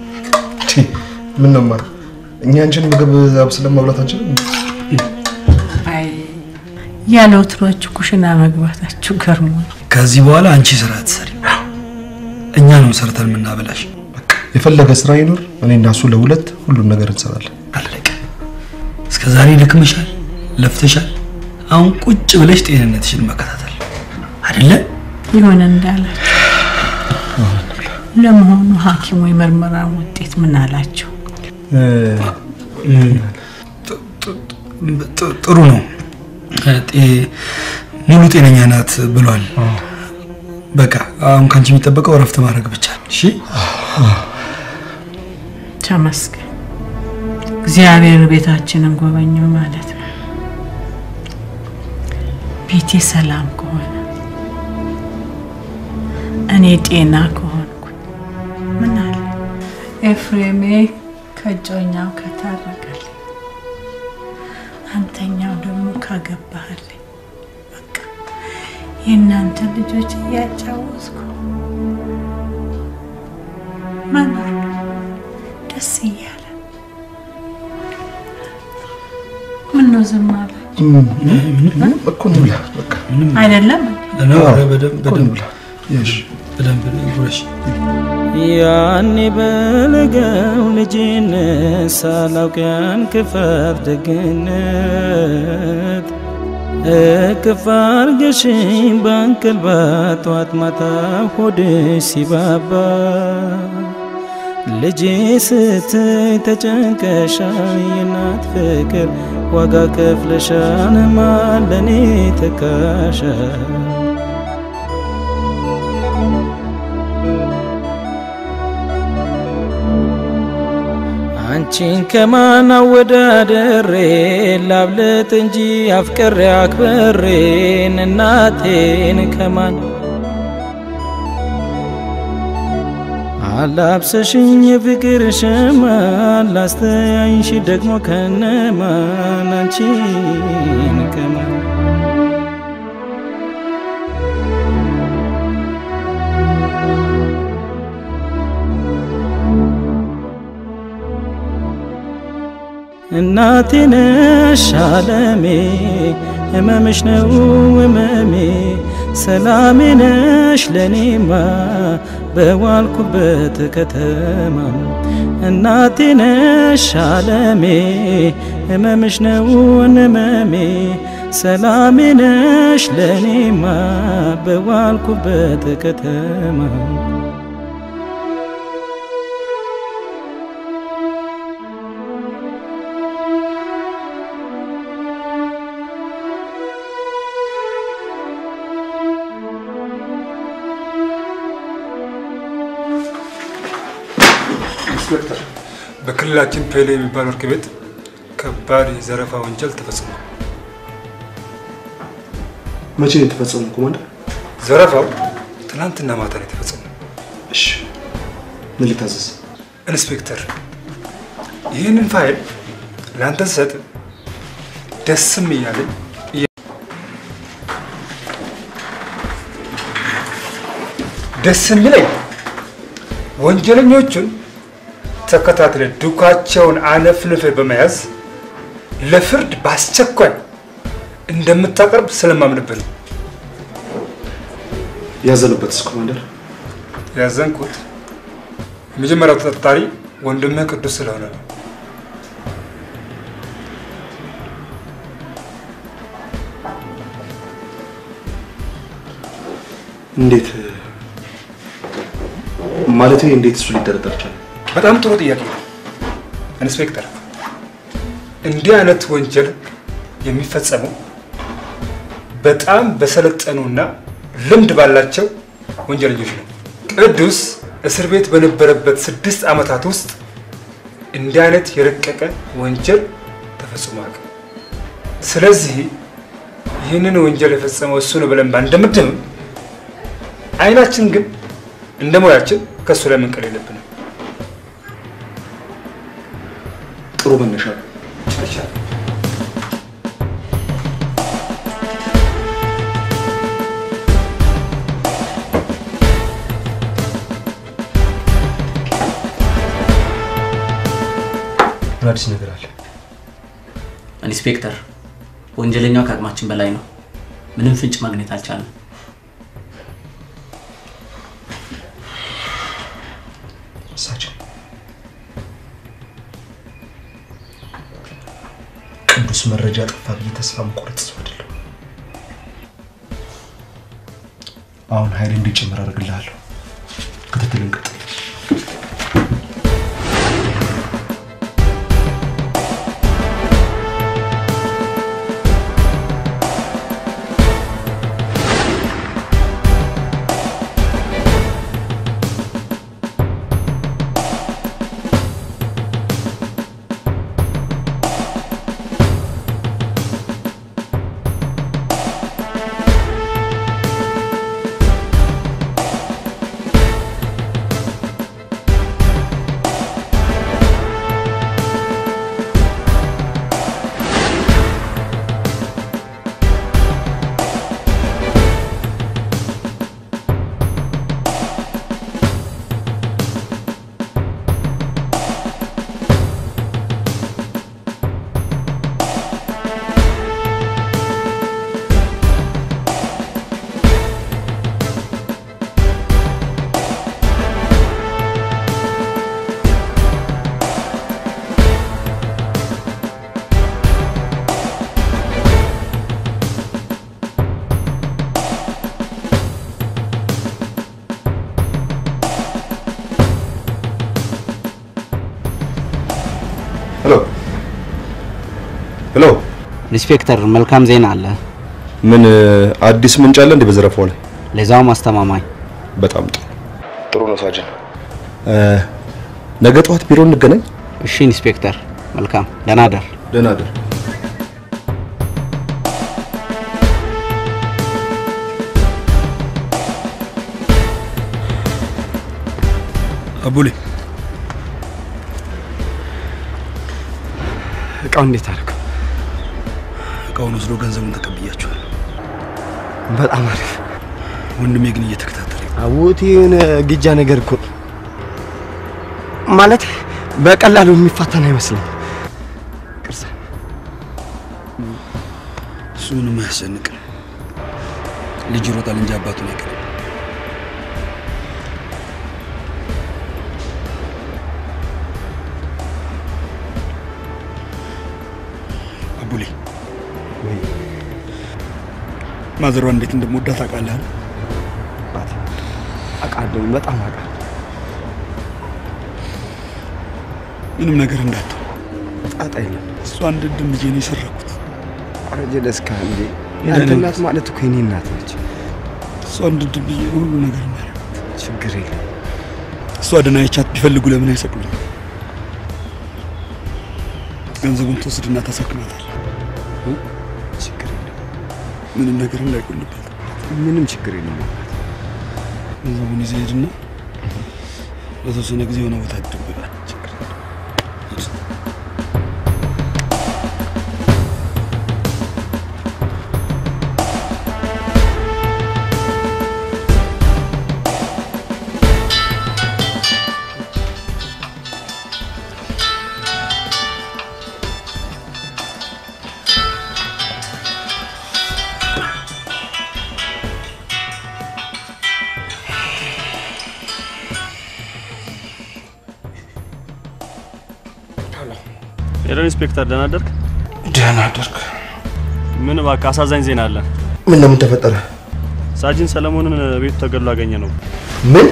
ምን ነው ማር፣ እኛ አንቺን ምግብ አብስለን መብላት አንችልም? አይ ያለ ወትሯችሁ ኩሽና መግባታችሁ ገርሞ ከዚህ በኋላ አንቺ ስራ አትሰሪ፣ እኛ ነው ሰርተን የምናበላሽ። የፈለገ ስራ ይኖር፣ እኔ እና እሱ ለሁለት ሁሉን ነገር እንሰራለን። እስከ ዛሬ ደክመሻል፣ ለፍተሻል። አሁን ቁጭ ብለሽ ጤንነትሽን መከታተል አይደለ? ይሆን እንዳላችሁ። ለመሆኑ ሐኪሙ የምርመራ ውጤት ምን አላቸው? ጥ- ጥሩ ነው። ጤ- ሙሉ ጤነኛ ናት ብሏል። በቃ አሁን ከአንቺ የሚጠበቀው እረፍት ማድረግ ብቻ ነው። እሺ ተመስገን። እግዚአብሔር ቤታችንን ጎበኘው ማለት ነው። ቤቴ ሰላም ከሆነ እኔ ጤና ከሆንኩ ምን አለ ኤፍሬሜ ከእጮኛው ከታረቀልኝ፣ አንተኛው ደግሞ ካገባህልኝ፣ በቃ የእናንተ ልጆች እያጫወትኩ መኖር ነው ደስ እያለ ምን ነው ዝም አለ እኮ እንብላ በቃ አይደለም በደንብ በደንብ በደንብ ጉረሽ። ያኔ በለጋው ልጅነት ሳላውቅ ያን ክፋት ደግነት እቅፍ አርገሽኝ በእንቅልባ ጠዋት ማታ ሆድሽ ሲባባ ልጄ ስትይ ተጨንቀሻል፣ የእናት ፍቅር ዋጋ ከፍለሻል፣ ማለኔ ተካሻል። አንቺን ከማን አወዳደሬ ላብልጥ እንጂ አፍቅሬ አክብሬን እናቴን ከማን አላብሰሽኝ የፍቅር ሸማ ላስተያይሽ ደግሞ ከነማን አንቺን ከማን እናቴ ነሽ አለሜ ህመምሽ ነው ህመሜ ሰላሜ ነሽ ለኔማ በዋልኩበት ከተማ እናቴ ነሽ አለሜ ህመምሽ ነው ህመሜ ሰላሜ ነሽ ለኔማ በዋልኩበት ከተማ ኢንስፔክተር፣ በክልላችን ፔሌ የሚባል ወርቅ ቤት ከባድ የዘረፋ ወንጀል ተፈጽሟል። መቼ ነው የተፈጸመው ኮማንደር? ዘረፋው ትናንትና ማታ ነው የተፈጸመው። እሺ፣ ምን ልታዘዝ? ኢንስፔክተር፣ ይህንን ፋይል ለአንተ ስሰጥ ደስም እያለኝ ደስ የሚለኝ ወንጀለኞቹን ተከታትለ ዱካቸውን አነፍንፈ በመያዝ ለፍርድ በአስቸኳይ እንደምታቀርብ ስለማምንብህ ነው። ያዘንበትስ ኮማንደር? ያዘንኩት የመጀመሪያው ተጠርጣሪ ወንድምህ ቅዱስ ስለሆነ ነው። እንዴት ማለት እንዴት እሱ ሊጠረጠር ቻለ? በጣም ጥሩ ጥያቄ ነው ኢንስፔክተር። እንዲህ አይነት ወንጀል የሚፈጸመው በጣም በሰለጠኑና ልምድ ባላቸው ወንጀለኞች ነው። ቅዱስ እስር ቤት በነበረበት ስድስት ዓመታት ውስጥ እንዲህ አይነት የረቀቀ ወንጀል ተፈጽሞ አያውቅም። ስለዚህ ይህንን ወንጀል የፈጸመው እሱ ነው ብለን ባንደምድምም አይናችን ግን እንደ ሙያችን ከእሱ ላይ መንቀል የለብንም። ጥሩ መነሻ ነው። ምን አዲስ ነገር አለ? ኢንስፔክተር፣ ወንጀለኛው ከአቅማችን በላይ ነው። ምንም ፍንጭ ማግኘት አልቻለም። እሳቸው ቅዱስ መረጃ ጠፋ ብዬ ተስፋ መቁረጥ ሰው አይደለሁ። አሁን ኃይል እንዲጨምር አደርግልሃለሁ። ክትትል እንቀጥል። ሄሎ ሄሎ፣ ኢንስፔክተር መልካም ዜና አለ። ምን አዲስ ምንጭ አለ እንዴ በዘረፋው ላይ? ለዛውም አስተማማኝ። በጣም ጥሩ ጥሩ ነው ሳጅን። ነገ ጠዋት ቢሮ እንገናኝ። እሺ ኢንስፔክተር፣ መልካም ደህና ደር። ደህና ደር። አቡሌ እቃው እንዴት አደረገው? እቃውን ወስዶ ገንዘቡን ተቀብያቸዋል። በጣም አሪፍ። ወንድሜ ግን እየተከታተለ አውት የሆነ ግጃ ነገር እኮ ነው። ማለት በቀላሉ የሚፋታን አይመስልም። ምንም አያስጨንቅም። ልጅ ይሮጣል እንጂ አባቱን አይቀርም። አቡሌ ማዘሯ እንዴት እንደምወዳት ታውቃለህ? አውቃለሁ፣ በጣም አውቃለሁ። ምንም ነገር እንዳትው። ጣጣ የለም። እሷ አንድ ድም ልጄ ነው የሰረኩት። ኧረ ጀለስካ እንዴ! ያንተ እናት ማለት እኮ የኔ እናት ነች። እሷ አንድ ድም ልጄ ነው ሁሉ ነገር የሚያደርጉት። ችግር የለም። እሷ ደህና ቢፈልጉ ለምን አይሰቅሉኝ? ገንዘቡን ትወስድና ታሳክማታል። ችግር የለም። ምንም ነገር እንዳይጎልባት። ምንም ችግር የለም። ገንዘቡን ይዘህ ሂድና ለተወሰነ ጊዜ የሆነ ቦታ ድብቃል። ሄሎ ኢንስፔክተር፣ ደህና አደርክ? ደህና አደርክ። ምን እባክህ አሳዛኝ ዜና አለ። ምን ለምን ተፈጠረ? ሳጅን ሰለሞንን ቤቱ ተገድሎ አገኘ ነው። ምን?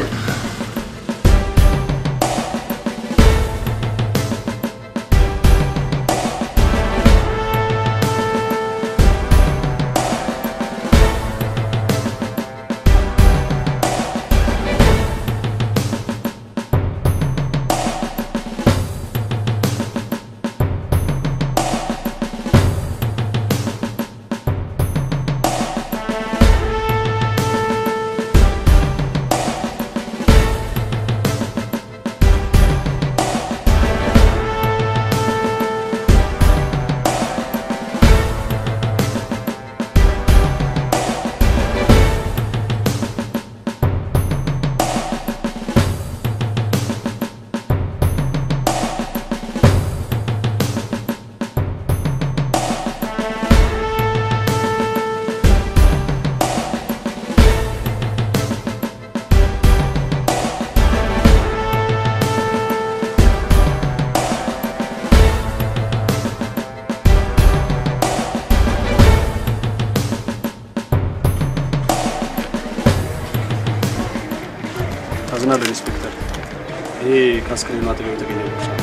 አዝናለሁ ኢንስፔክተር። ይሄ ከአስክሬኑ አጠገብ የተገኘ ብቻ ነው።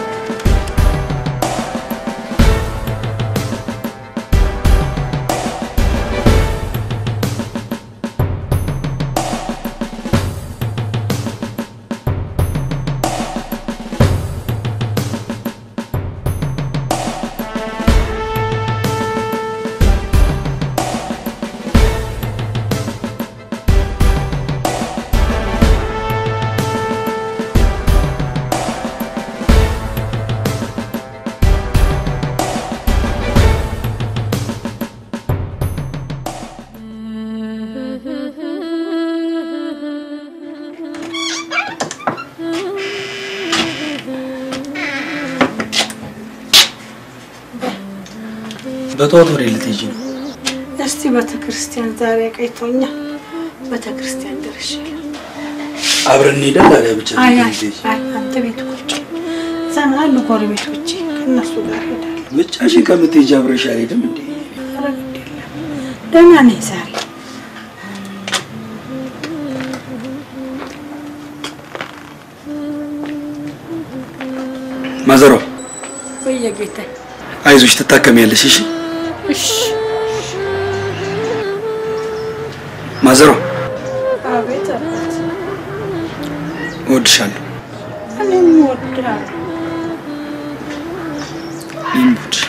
በጠዋት ወደ ልትሄጂ ነው? እስቲ ቤተ ክርስቲያን ዛሬ ቀይቶኛል። ቤተ ክርስቲያን ደርሼ አብረን እንሄዳለን። አሊያ ብቻ አይ አይ አይ አንተ ቤት ቁጭ ዘና አሉ ጎረቤቶቼ ከእነሱ ጋር ሄዳለሁ። ብቻሽን ከምትሄጂ አብረሽ አልሄድም እንዴ? ኧረ ግድ የለም ደህና ነኝ ዛሬ። ማዘሯ በየጌታ አይዞሽ፣ ትታከሚያለሽ። እሺ እሺ ማዘሯ፣ አቤት አባት እወድሻለሁ። እኔም እወድሃለሁ። እኔም እወድሻለሁ።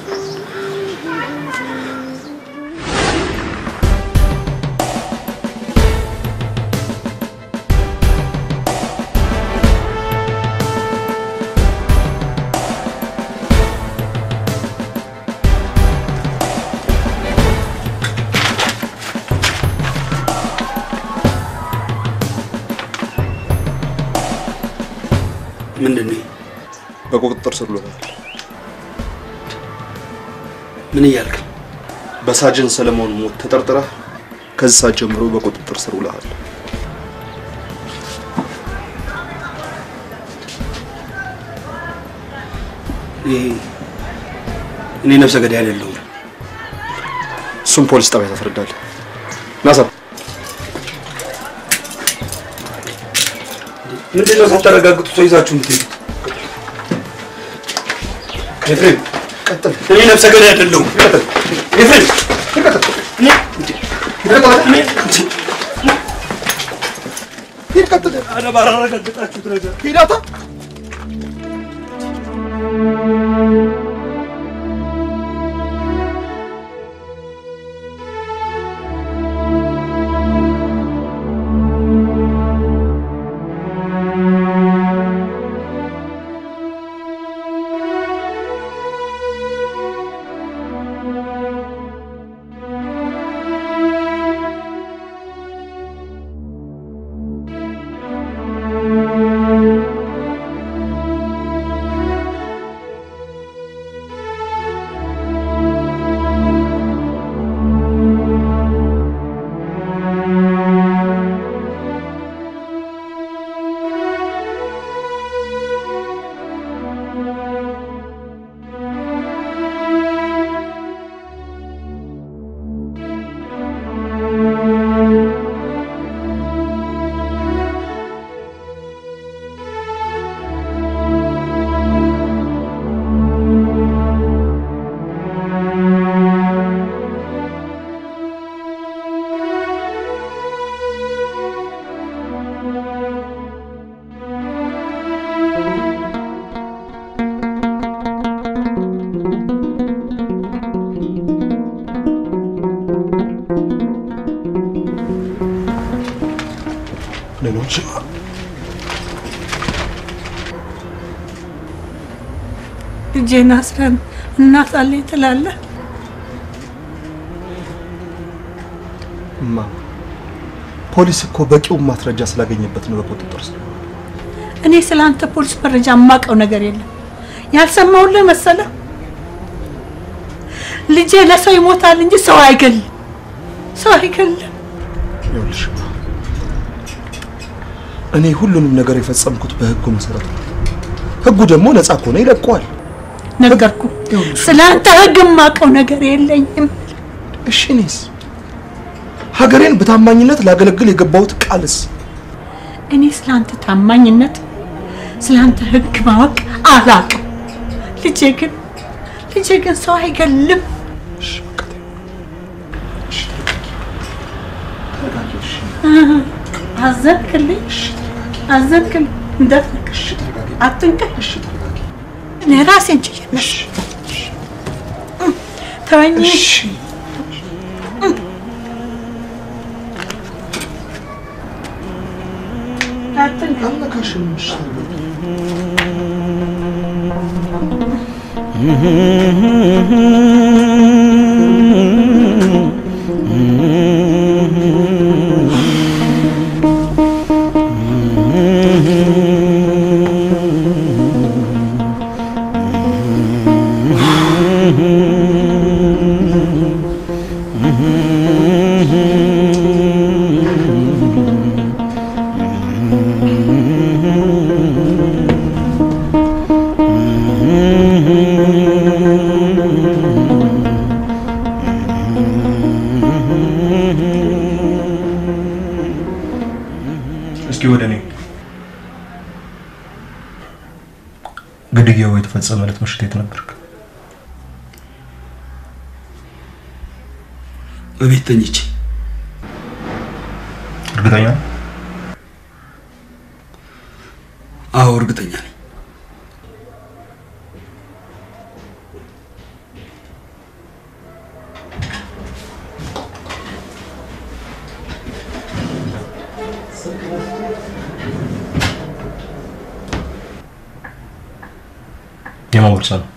ምንድን ነው? በቁጥጥር ስር ውሎታል። ምን እያልክ ነው? በሳጅን ሰለሞን ሞት ተጠርጥረህ ከዚህ ሰዓት ጀምሮ በቁጥጥር ስር ውለሃል። እኔ ነፍሰ ገዳይ አይደለሁም። እሱም ፖሊስ ጣቢያ ታስረዳለህ። ናሳ ምንድን ነው ሳታረጋግጡ ሰው ይዛችሁ የምትሄዱት? ኤፍሬም ቀጥል። እኔ ነፍሰ ገዳይ አይደለሁም። ቀጥል። ኤፍሬም ቀጥል። እኔ ሂድ ቀጥል። ኧረ ባላረጋገጣችሁት ነገር ሂዳታ ሌሎች ልጄን አስረን እናት አለኝ ትላለህ? እማ ፖሊስ እኮ በቂውን ማስረጃ ስላገኘበት ነው በቁጥጥር ስር እኔ ስለ አንተ ፖሊስ መረጃ የማውቀው ነገር የለም። ያልሰማሁልህ መሰለህ? ልጄ ለሰው ይሞታል እንጂ ሰው አይገልም። ሰው አይገልም። ይኸውልሽ እማ፣ እኔ ሁሉንም ነገር የፈጸምኩት በህጉ መሰረት ነው። ህጉ ደግሞ ነፃ ከሆነ ይለቀዋል። ነገርኩ። ስለ አንተ ህግ የማውቀው ነገር የለኝም። እሺ እኔስ ሀገሬን በታማኝነት ላገለግል የገባሁት ቃልስ እኔ ስለ አንተ ታማኝነት፣ ስለ አንተ ህግ ማወቅ አላውቅም። ልጄ ግን ልጄ ግን ሰው አይገልም። አዘንክልኝ፣ አዘንክልኝ። እንዳትነቅሽ፣ አትንቀሽ። እኔ ራሴን ችዬ ነሽ ተወኝ። እስኪ ወደ እኔ ግድያው የተፈጸመ ዕለት ምሽት የት ነበርክ? በቤት ተኝቼ እርግጠኛ ነህ? አዎ እርግጠኛ ነኝ። የማን ቦርሳ ነው?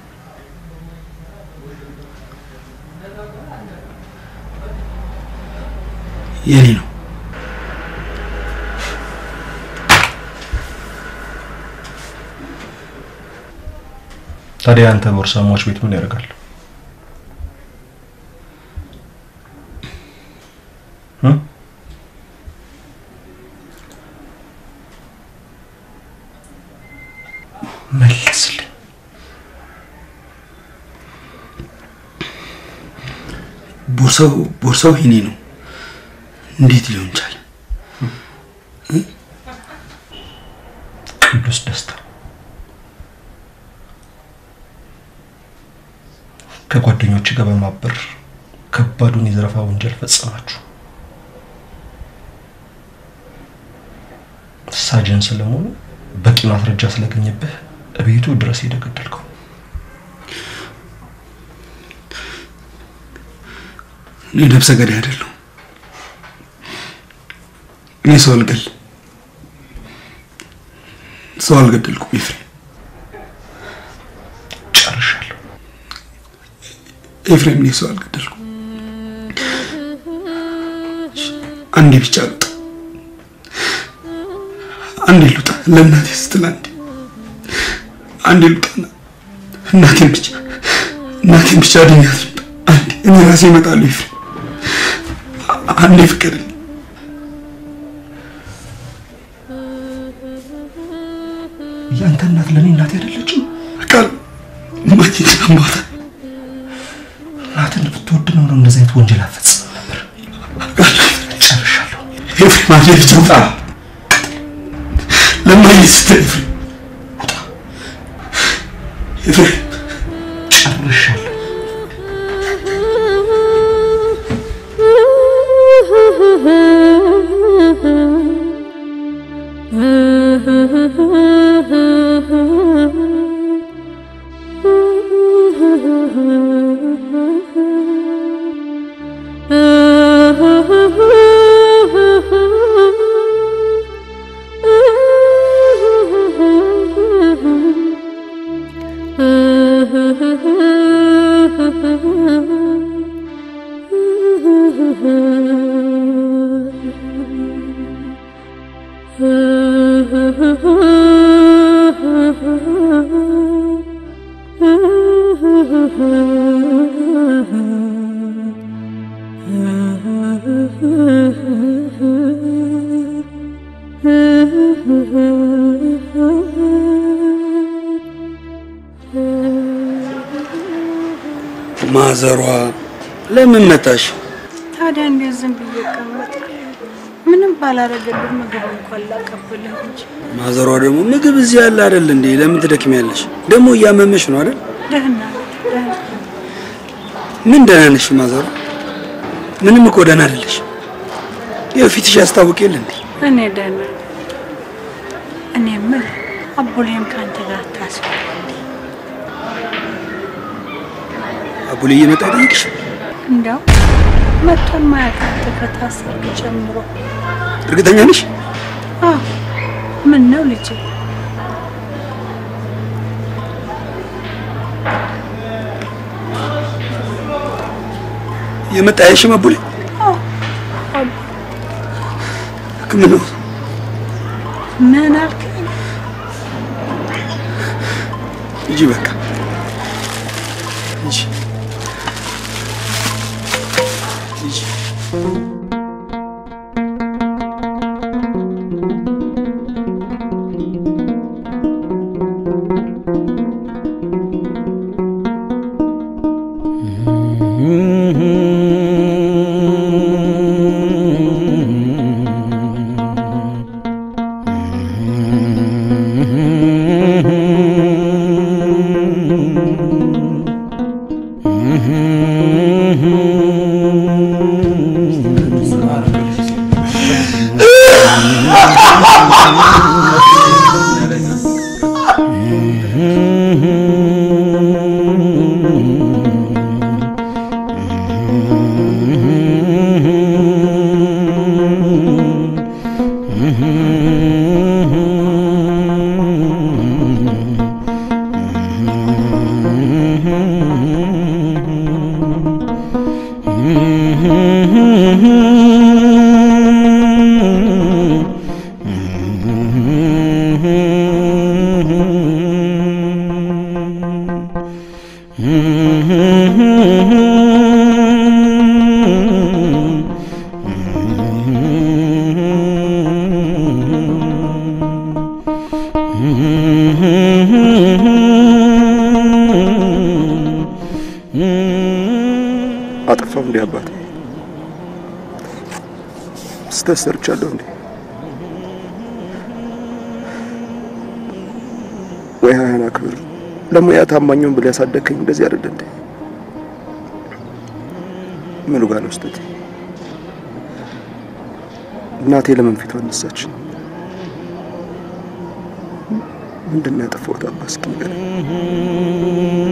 የኔ ነው። ታዲያ አንተ ቦርሳ ሟች ቤት ምን ያደርጋል? ቦርሳው ቦርሳው የኔ ነው። እንዴት ሊሆን ቻለ? ቅዱስ ደስታ ከጓደኞች ጋር በማበር ከባዱን የዘረፋ ወንጀል ፈጸማችሁ። ሳጅን ስለመሆኑ በቂ ማስረጃ ስለገኘብህ እቤቱ ድረስ ሄደህ ገደልከው። እኔ ነፍሰ ገዳይ አይደለሁም። እኔ ሰው አልገል ሰው አልገደልኩም። ኤፍሬም ጨርሻለሁ። ኤፍሬም፣ እኔ ሰው አልገደልኩም። አንዴ ብቻ ልውጣ፣ አንዴ ልውጣ፣ ለእናቴ ስትል አንዴ አንዴ ልውጣና እናቴን ብቻ እናቴን ብቻ አድኛት ልውጣ። አንዴ እኔ ራሴ እመጣለሁ። ኤፍሬም፣ አንዴ ፍቀድልኝ። ያንተ እናት ለእኔ እናቴ አይደለችም? ቃል ማግኘት አሟታል። እናትን ብትወድ ነው ነው እንደዚህ አይነት ወንጀል አትፈጽም ነበር። ጨርሻለሁ። ኤፍሬም፣ አንዴ ብቻ ውጣ። ለማግኘት ስትል ኤፍሬም ውጣ። ኤፍሬም ጨርሻለሁ። ማዘሯ ለምን መጣሽ? ታዲያ እንዴት ዝም ብዬ እቀመጣለሁ? ምንም ባላረገልህ ምግብ እንኳን ላቀብልህ እንጂ ማዘሯ ደግሞ ምግብ እዚህ ያለ አይደል እንዴ? ለምን ትደክሚያለሽ? ደግሞ እያመመሽ ነው አይደል? ደህና ደህና ምን ደህና ነሽ ማዘሯ? ምንም እኮ ደህና አይደለሽ። ይኸው ፊትሽ ያስታውቅ የለ እንዴ? እኔ ደህና ነኝ። እኔ የምልህ አቡሌም ከአንተ ጋር አታስብ። አቡሌ እየመጣ ይጠይቅሽ። እንደው መጥቶን ማያውቃት ከታሰርክ ጀምሮ እርግጠኛ ነሽ? አዎ። ምን ነው ልጄ? እየመጣ ያይሽም አቡሌ አዎ። አቡ ሕክምናው ምን አልከኝ? ሂጂ በቃ ሂጂ ሂጂ። Mm-hmm. ስህተት ሰርቻለሁ እንዴ? ወይ ሀያን አክብር፣ ለሙያ ታማኙን ብለህ ያሳደግከኝ እንደዚህ አይደለ እንዴ? ምኑ ጋር ነው ስህተቴ? እናቴ ለምን ፊቷ አነሳች? ምንድን ነው ያጠፋሁት? አባ እስኪ ንገረኝ።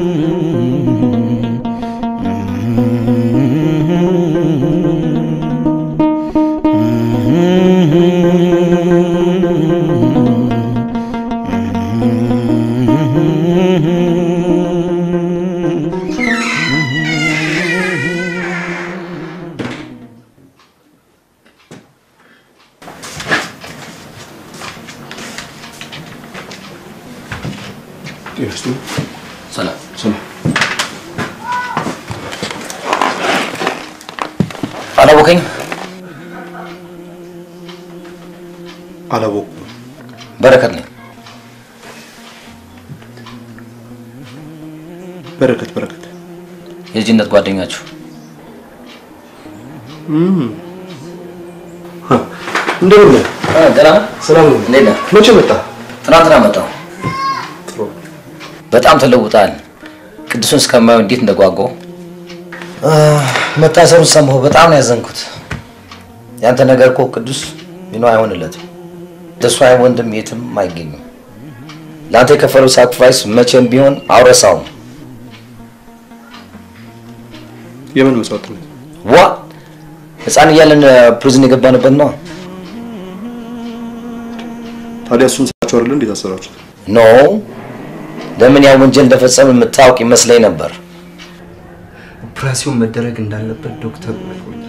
ሰላም ሰላም። አላወቀኝ አላወኩም። በረከት ነኝ። በረከት በረከት የልጅነት ጓደኛችሁ እንደምን ነህ? ደህና ሰላም ነው? እንዴት ነህ? መቼ መጣ? ትናንትና መጣሁ። በጣም ተለውጣል። ቅዱስን እስከማየው እንዴት እንደጓጓው መታሰሩን ሰማሁ። በጣም ነው ያዘንኩት። ያንተ ነገር እኮ ቅዱስ ቢኖ አይሆንለትም። እንደሱ አይነት ወንድም የትም አይገኝም። ለአንተ የከፈለው ሳክሪፋይስ መቼም ቢሆን አውረሳውም። የምን መስዋዕትነት? ዋ ህፃን እያለን ፕሪዝን የገባንበት ነው። ታዲያ እሱን ሳቸው አይደለ እንዴት አሰራችሁት? ኖ ለምን ያ ወንጀል እንደፈጸመ የምታውቅ ይመስለኝ ነበር። ኦፕራሲዮን መደረግ እንዳለበት ዶክተሩ ነግሮኛል።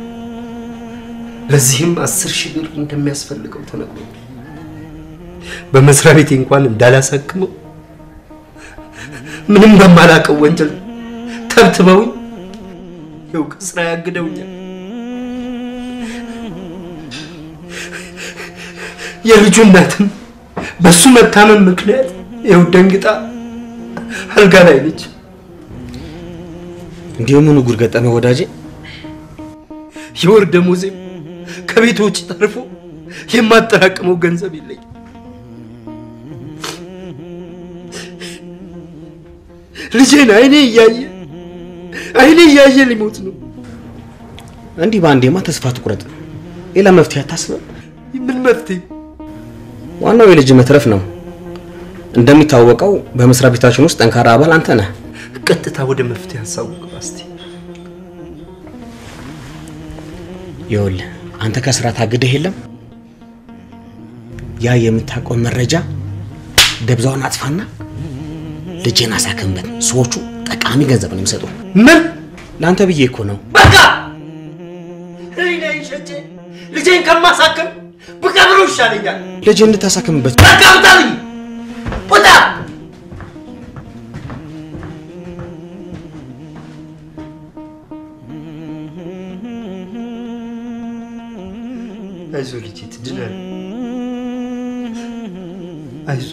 ለዚህም አስር ሺህ ብር እንደሚያስፈልገው ተነግሮኛል። በመስሪያ ቤቴ እንኳን እንዳላሳክመው ምንም በማላውቀው ወንጀል ተብትበውኝ ይኸው ከስራ ያግደውኛል። የልጁ እናትም በሱ መታመም ምክንያት ይኸው ደንግጣ አልጋ ላይ ነች። እንዲሁ ምኑ ጉድ ገጠመ ወዳጄ? የወር ደሞዜም ከቤት ውጭ ተርፎ የማጠራቅመው ገንዘብ የለኝም። ልጄን አይኔ እያየ አይኔ እያየ ሊሞት ነው። እንዲህ በአንዴማ ተስፋ ትቁረጥ። ሌላ መፍትሄ አታስብም? ምን መፍትሄ? ዋናው የልጅ መትረፍ ነው። እንደሚታወቀው በመስሪያ ቤታችን ውስጥ ጠንካራ አባል አንተ ነህ። ቀጥታ ወደ መፍትሄ ሀሳቡ ግባ እስቲ። ይኸውልህ አንተ ከስራ ታግደህ የለም ያ የምታውቀው መረጃ ደብዛውን አጥፋና ልጄን አሳክምበት። ሰዎቹ ጠቃሚ ገንዘብ ነው የሚሰጡ። ምን ለአንተ ብዬ እኮ ነው። በቃ ህሊናዬን ሸጬ ልጄን ከማሳከም ብቀብረው ይሻለኛል። ልጅ እንድታሳክምበት በቃ ውጣልኝ! ውጣ! አይዞህ ልጄ ትድናለህ። አይዞህ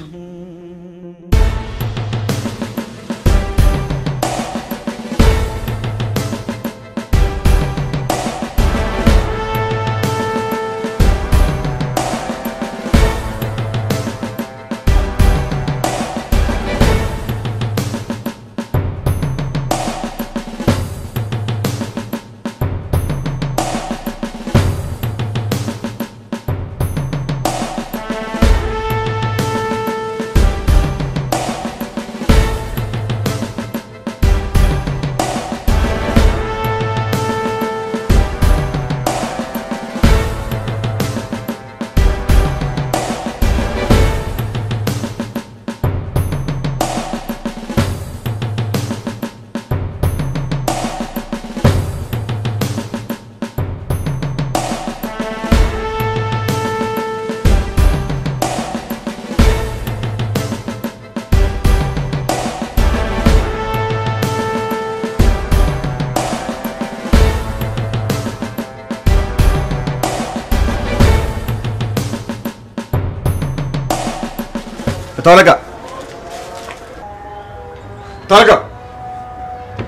መቶ አለቃ መቶ አለቃ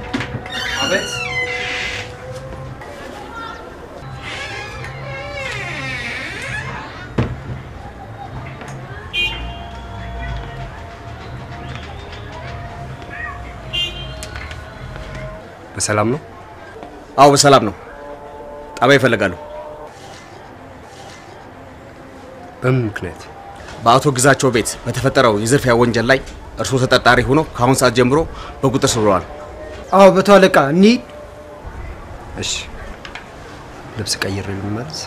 አቤት። በሰላም ነው? አዎ በሰላም ነው። ጣቢያ ይፈልጋሉ። በምን ምክንያት? በአቶ ግዛቸው ቤት በተፈጠረው የዝርፊያ ወንጀል ላይ እርስዎ ተጠርጣሪ ሆኖ ከአሁን ሰዓት ጀምሮ በቁጥጥር ስር ውለዋል። አዎ በቶ አለቃ እንሂድ። እሺ፣ ልብስ ቀይሬ ልመለስ።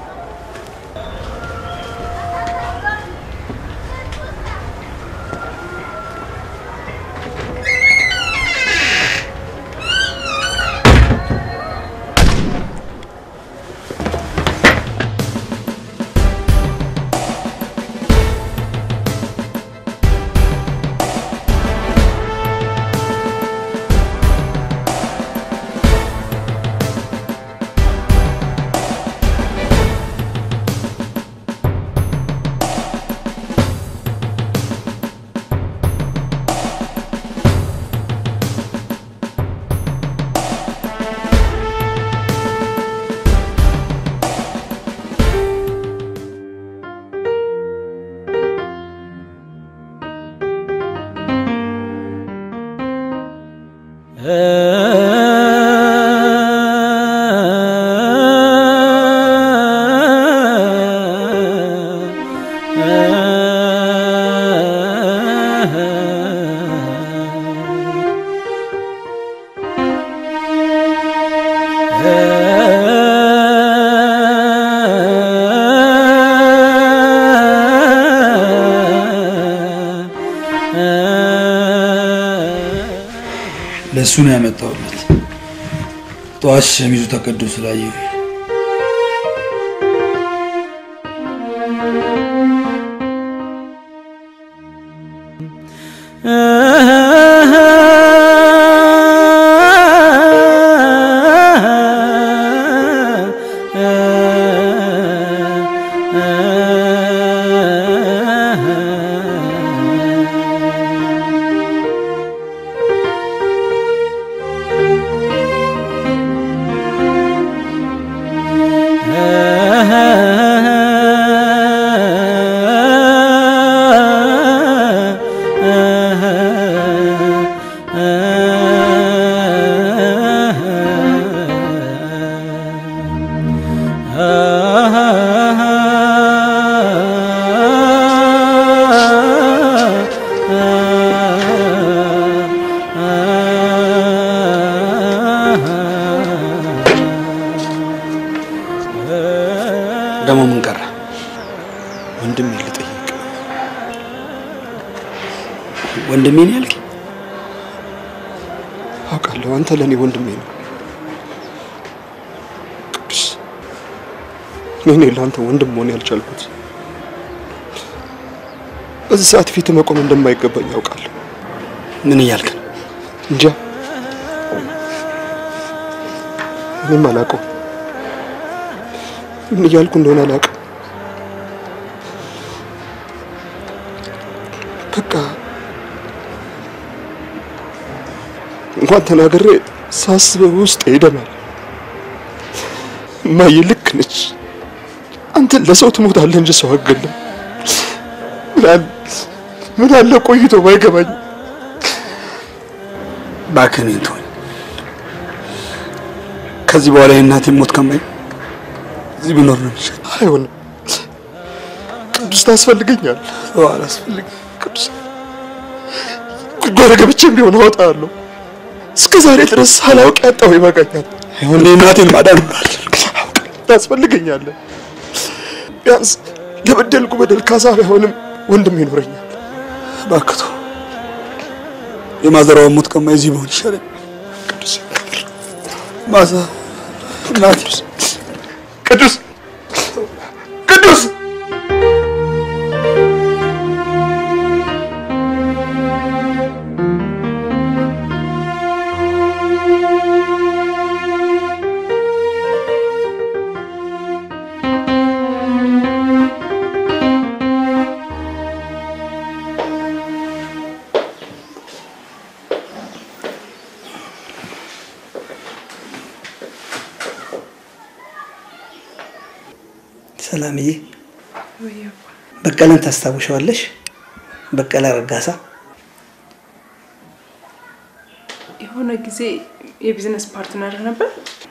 ለእሱ ነው ያመጣሁለት። ጠዋት ሸሚዙ ተቀዶ ስላየሁ ደግሞ ምን ቀረ? ወንድሜ ልጠይቅ። ወንድሜ ነው ያልክ? አውቃለሁ፣ አንተ ለእኔ ወንድሜ ነው። ቅዱስ፣ እኔ ለአንተ ወንድም መሆን ያልቻልኩት በዚህ ሰዓት ፊት መቆም እንደማይገባኝ ያውቃለሁ። ምን እያልክ ነው? እንጃ፣ እኔም አላውቀው ምን እያልኩ እንደሆነ አላውቅም። በቃ እንኳን ተናግሬ ሳስበው ውስጥ ይደማል። እማዬ ልክ ነች። አንተ ለሰው ትሞታለህ እንጂ ሰው አትገልም። ምን አለ ምን አለ ቆይቶ ባይገባኝ። እባክህ እኔን ተወኝ። ከዚህ በኋላ የእናቴን ሞት ከማይ እዚህ ብኖር ነው የሚሻል። አይሆንም። ቅዱስ ታስፈልገኛል። አላስፈልግ ቅዱስ ጉድጓድ ገብቼም ቢሆን አወጣለሁ። እስከ ዛሬ ድረስ ሳላውቅ ያጣሁ ይበቃኛል። ይሁን እናቴን ማዳን እምላለሁ። ታስፈልገኛለህ። ቢያንስ ለበደልኩ በደል ካሳ ባይሆንም ወንድም ይኖረኛል። እባክህ ተው። የማዘራውን ሞት ከማይ እዚህ ብሆን ይሻለኝ። ቅዱስ ማዛ እናቴ ቅዱስ ቅዱስ ሰላምዬ በቀለን ታስታውሻዋለሽ? በቀለ ረጋሳ የሆነ ጊዜ የቢዝነስ ፓርትነር ነበር።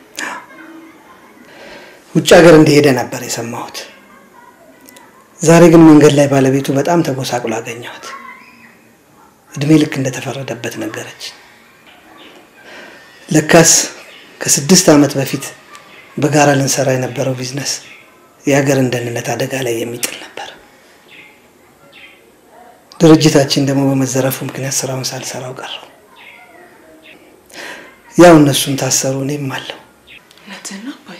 ውጭ ሀገር እንደሄደ ነበር የሰማሁት። ዛሬ ግን መንገድ ላይ ባለቤቱ በጣም ተጎሳቁሎ አገኘኋት። እድሜ ልክ እንደተፈረደበት ነገረች። ለካስ ከስድስት ዓመት በፊት በጋራ ልንሰራ የነበረው ቢዝነስ የሀገርን ደህንነት አደጋ ላይ የሚጥል ነበር። ድርጅታችን ደግሞ በመዘረፉ ምክንያት ስራውን ሳልሰራው ቀረው። ያው እነሱም ታሰሩ፣ እኔም አለው። እውነትህን ነው አባዬ።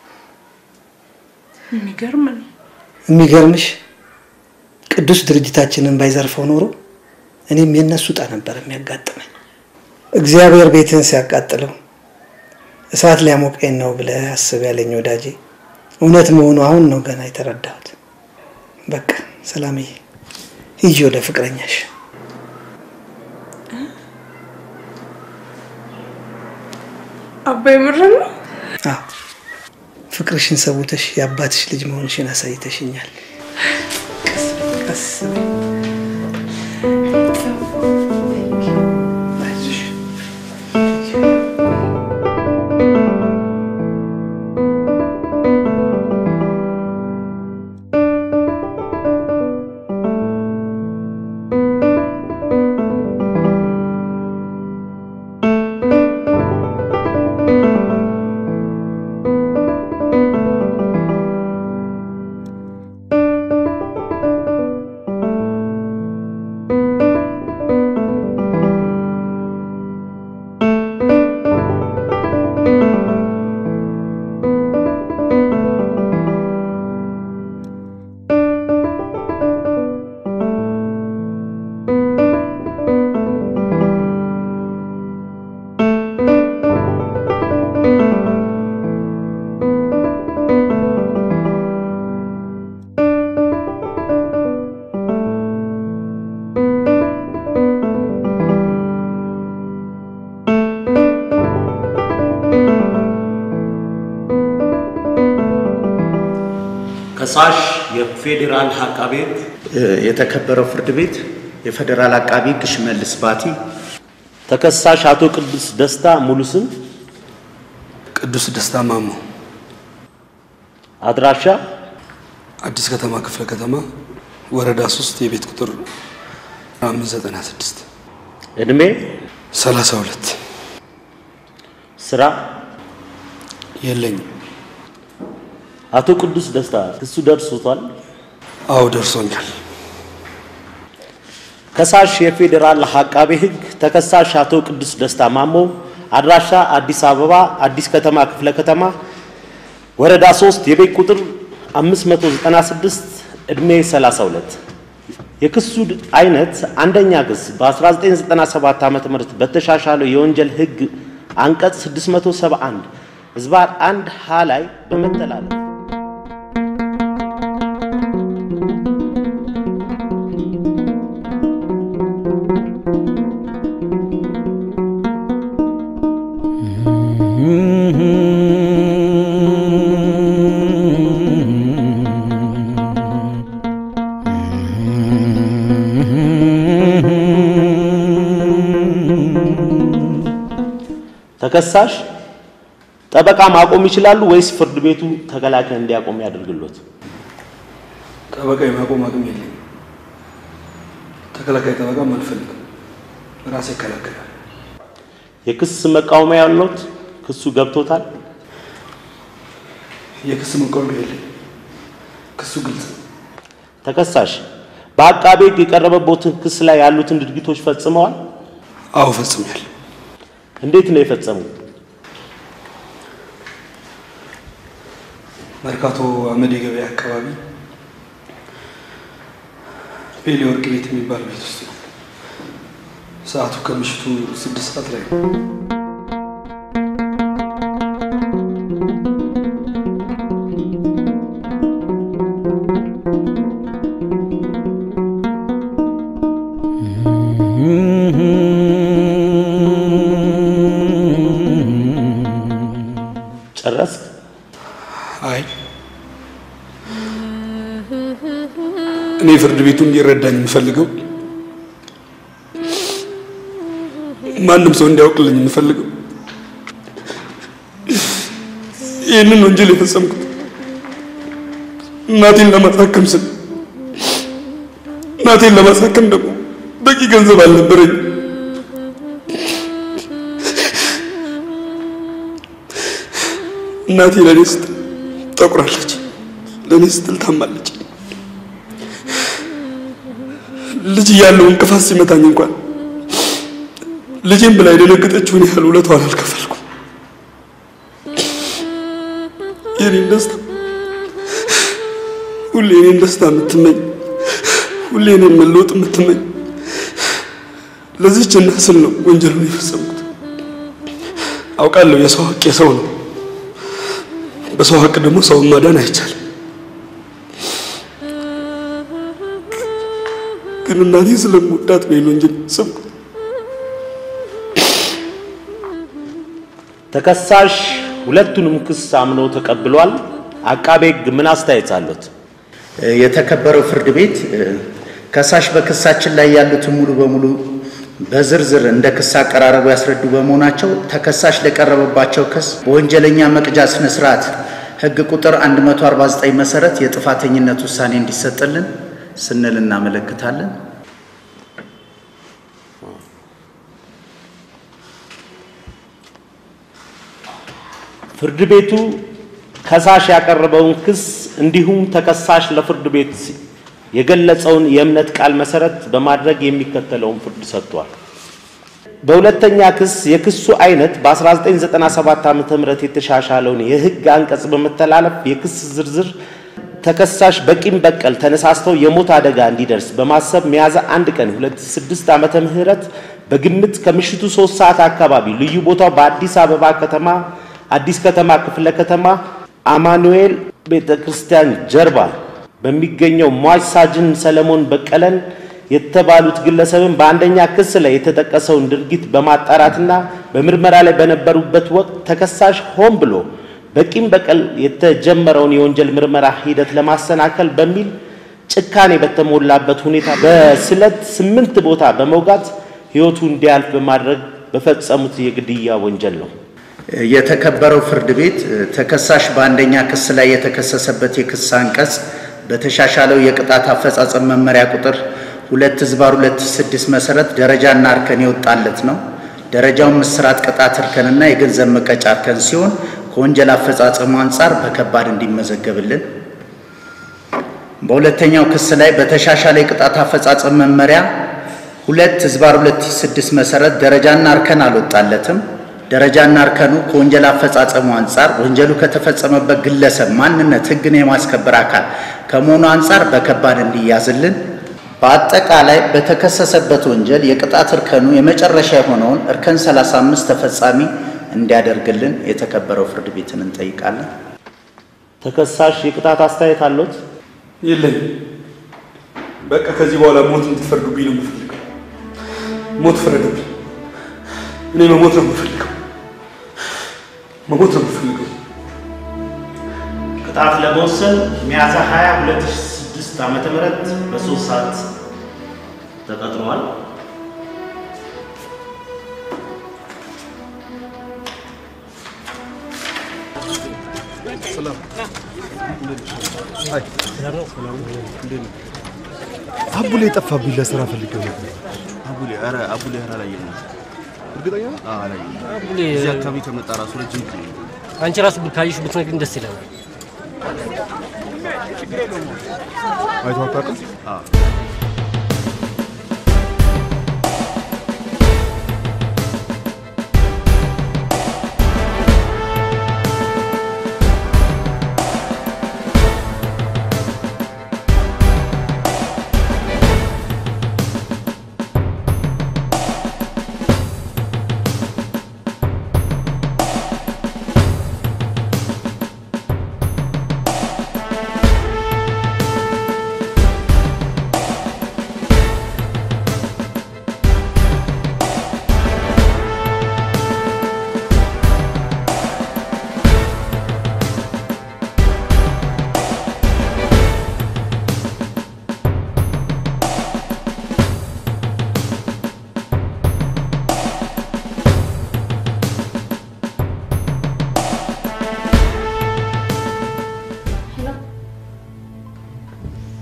የሚገርም ነው። የሚገርምሽ ቅዱስ ድርጅታችንን ባይዘርፈው ኖሮ እኔም የእነሱ ዕጣ ነበር የሚያጋጥመኝ። እግዚአብሔር ቤትን ሲያቃጥለው እሳት ሊያሞቀኝ ነው ብለህ አስብ ያለኝ ወዳጄ እውነት መሆኑ አሁን ነው ገና የተረዳሁት። በቃ ሰላምዬ፣ ሂጂ ወደ ፍቅረኛሽ። አባዬ ምርም ነው። አዎ ፍቅርሽን ሰውተሽ የአባትሽ ልጅ መሆንሽን አሳይተሽኛል። ቀስ በይ። አይዞሽ። ከሳሽ የፌዴራል አቃቤ ሕግ፣ የተከበረው ፍርድ ቤት፣ የፌዴራል አቃቢ ሕግ ሽመልስ ባቲ፣ ተከሳሽ አቶ ቅዱስ ደስታ ሙሉ ስም፣ ቅዱስ ደስታ ማሞ፣ አድራሻ አዲስ ከተማ ክፍለ ከተማ ወረዳ ሶስት የቤት ቁጥር አምስት ዘጠና ስድስት እድሜ ሰላሳ ሁለት ስራ የለኝም። አቶ ቅዱስ ደስታ ክሱ ደርሶቷል? አዎ ደርሶኛል። ከሳሽ የፌዴራል አቃቤ ሕግ ተከሳሽ አቶ ቅዱስ ደስታ ማሞ አድራሻ አዲስ አበባ አዲስ ከተማ ክፍለ ከተማ ወረዳ 3 የቤት ቁጥር 596 ዕድሜ 32 የክሱ አይነት አንደኛ ክስ በ1997 ዓ.ም በተሻሻለው የወንጀል ሕግ አንቀጽ 671 ህዝባር አንድ ሀ ላይ በመተላለፍ ተከሳሽ ጠበቃ ማቆም ይችላሉ ወይስ ፍርድ ቤቱ ተከላካይ እንዲያቆም ያደርግሎት? ጠበቃ የማቆም አቅም የለኝም። ተከላካይ ጠበቃም አልፈልግም። ራሴ ይከላከላል። የክስ መቃወሚያ ያለዎት? ክሱ ገብቶታል? የክስ መቃወሚያ የለኝም። ክሱ ግልጽ ነው። ተከሳሽ በአቃቤ ሕግ የቀረበቦትን ክስ ላይ ያሉትን ድርጊቶች ፈጽመዋል? አዎ ፈጽሜያለሁ። እንዴት ነው የፈጸሙት? መርካቶ አመዴ ገበያ አካባቢ ቤሌ ወርቅ ቤት የሚባል ቤት ውስጥ ነው። ሰዓቱ ከምሽቱ ስድስት ሰዓት ላይ ነው። ጨረስክ? አይ እኔ ፍርድ ቤቱ እንዲረዳኝ የምፈልገው ማንም ሰው እንዲያውቅልኝ የምፈልገው ይህንን ወንጀል የፈጸምኩት እናቴን ለማሳከም ስል እናቴን ለማሳከም ደግሞ በቂ ገንዘብ አልነበረኝ። እናቴ ለእኔ ስትል ጠቁራለች፣ ለእኔ ስትል ታማለች። ልጅ እያለሁ እንቅፋት ሲመታኝ እንኳን ልጄን ብላ የደነገጠችውን ያህል ውለታዋን አልከፈልኩም። የኔን ደስታ ሁሌ የኔን ደስታ የምትመኝ ሁሌ እኔን መለወጥ የምትመኝ ለዚህች እናት ስል ነው ወንጀሉን የፈጸምኩት። አውቃለሁ የሰው ሀቅ የሰው ነው። በሰው ሀቅ ደግሞ ሰውን ማዳን አይቻልም። ግን እናቴ ስለምወዳት ነው ይህን ወንጀል የፈጸምኩት። ተከሳሽ ሁለቱንም ክስ አምኖ ተቀብሏል። አቃቤ ሕግ ምን አስተያየት አሉት? የተከበረው ፍርድ ቤት ከሳሽ በክሳችን ላይ ያሉትን ሙሉ በሙሉ በዝርዝር እንደ ክስ አቀራረቡ ያስረዱ በመሆናቸው ተከሳሽ ለቀረበባቸው ክስ በወንጀለኛ መቅጫ ስነ ስርዓት ሕግ ቁጥር 149 መሰረት የጥፋተኝነት ውሳኔ እንዲሰጥልን ስንል እናመለክታለን። ፍርድ ቤቱ ከሳሽ ያቀረበውን ክስ እንዲሁም ተከሳሽ ለፍርድ ቤት የገለጸውን የእምነት ቃል መሰረት በማድረግ የሚከተለውን ፍርድ ሰጥቷል። በሁለተኛ ክስ የክሱ አይነት በ1997 ዓ ም የተሻሻለውን የህግ አንቀጽ በመተላለፍ የክስ ዝርዝር ተከሳሽ በቂም በቀል ተነሳስተው የሞት አደጋ እንዲደርስ በማሰብ ሚያዝያ አንድ ቀን 2006 ዓመተ ምህረት በግምት ከምሽቱ ሶስት ሰዓት አካባቢ ልዩ ቦታው በአዲስ አበባ ከተማ አዲስ ከተማ ክፍለ ከተማ አማኑኤል ቤተ ክርስቲያን ጀርባ በሚገኘው ሟች ሳጅን ሰለሞን በቀለን የተባሉት ግለሰብን በአንደኛ ክስ ላይ የተጠቀሰውን ድርጊት በማጣራትና በምርመራ ላይ በነበሩበት ወቅት ተከሳሽ ሆን ብሎ በቂም በቀል የተጀመረውን የወንጀል ምርመራ ሂደት ለማሰናከል በሚል ጭካኔ በተሞላበት ሁኔታ በስለት ስምንት ቦታ በመውጋት ህይወቱ እንዲያልፍ በማድረግ በፈጸሙት የግድያ ወንጀል ነው። የተከበረው ፍርድ ቤት ተከሳሽ በአንደኛ ክስ ላይ የተከሰሰበት የክስ አንቀጽ በተሻሻለው የቅጣት አፈጻጸም መመሪያ ቁጥር ሁለት ህዝባር ሁለት ስድስት መሰረት ደረጃና እርከን የወጣለት ነው። ደረጃውን እስራት ቅጣት እርከንና የገንዘብ መቀጫ እርከን ሲሆን ከወንጀል አፈጻጸሙ አንጻር በከባድ እንዲመዘገብልን። በሁለተኛው ክስ ላይ በተሻሻለ የቅጣት አፈጻጸም መመሪያ ሁለት ህዝባር ሁለት ስድስት መሰረት ደረጃና እርከን አልወጣለትም። ደረጃና እርከኑ ከወንጀል አፈጻጸሙ አንጻር ወንጀሉ ከተፈጸመበት ግለሰብ ማንነት ህግን የማስከበር አካል ከመሆኑ አንጻር በከባድ እንዲያዝልን። በአጠቃላይ በተከሰሰበት ወንጀል የቅጣት እርከኑ የመጨረሻ የሆነውን እርከን 35 ተፈጻሚ እንዲያደርግልን የተከበረው ፍርድ ቤትን እንጠይቃለን። ተከሳሽ የቅጣት አስተያየት አሉት? የለኝም። በቃ ከዚህ በኋላ ሞት እንድትፈርዱብኝ ነው የምፈልገው። ሞት ፍረዱብኝ። እኔ መሞት ነው የምፈልገው። መሞት ነው የምፈልገው። ቅጣት ለመወሰን ሚያዝያ 20 2006 ዓመተ ምህረት በሶስት ሰዓት ተቀጥሯል። አቡሌ ጠፋብኝ። ለስራ ፈልጌው ነበር። አቡሌ ኧረ አቡሌ ኧረ አላየንም። እርግጠኛ ነህ? አዎ አላየንም። አቡሌ እዚህ አካባቢ ከመጣ ራሱ ረጅም ጊዜ ነው። አንቺ ራሱ ካየሽ ብትነግሪኝ ደስ ይለናል። አይተኸው አታውቅም? አዎ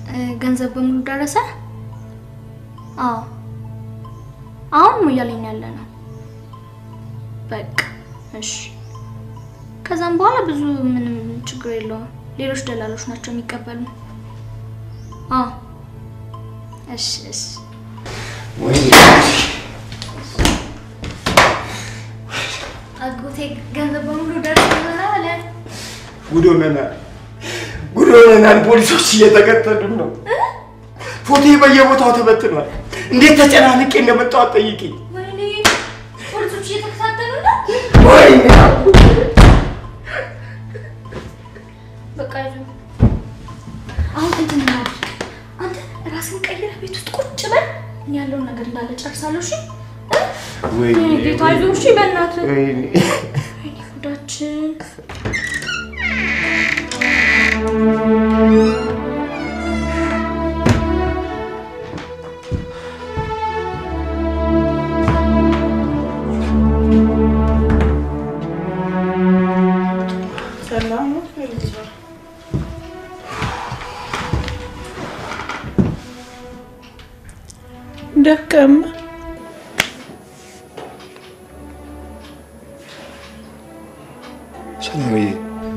እ፣ ገንዘብ በሙሉ ደረሰ? አዎ አሁን ሞያሌ ነው ያለ ነው። በቃ እሺ። ከዛም በኋላ ብዙ ምንም ችግር የለውም። ሌሎች ደላሎች ናቸው የሚቀበሉ። አዎ እሺ እሺ። አጎቴ ገንዘብ በሙሉ ደርሰናል አለ። ጉድ ሆነናል፣ ጉድ ሆነናል። ፖሊሶች እየተከተሉን ነው። ፎቶ በየቦታው ተበትኗል። እንዴት ተጨናንቄ እንደመጣሁ አትጠይቂኝ። ወይኔ ፖሊሶች እየተከታተሉ ነው። ወይኔ በቃ ይዞ አሁን እንትን እናድርግ። አንተ ራስን ቀይረህ ቤት ውስጥ ቁጭ በል። እኔ ያለውን ነገር እንዳለ ጨርሳለሁ። እሺ ወይኔ ወይኔ ጌታ አይዞህ። እሺ በእናትህ ወይኔ ወይኔ ጉዳችን ሰላም ነው ፌልዛ? ደከመ። ሰላምዬ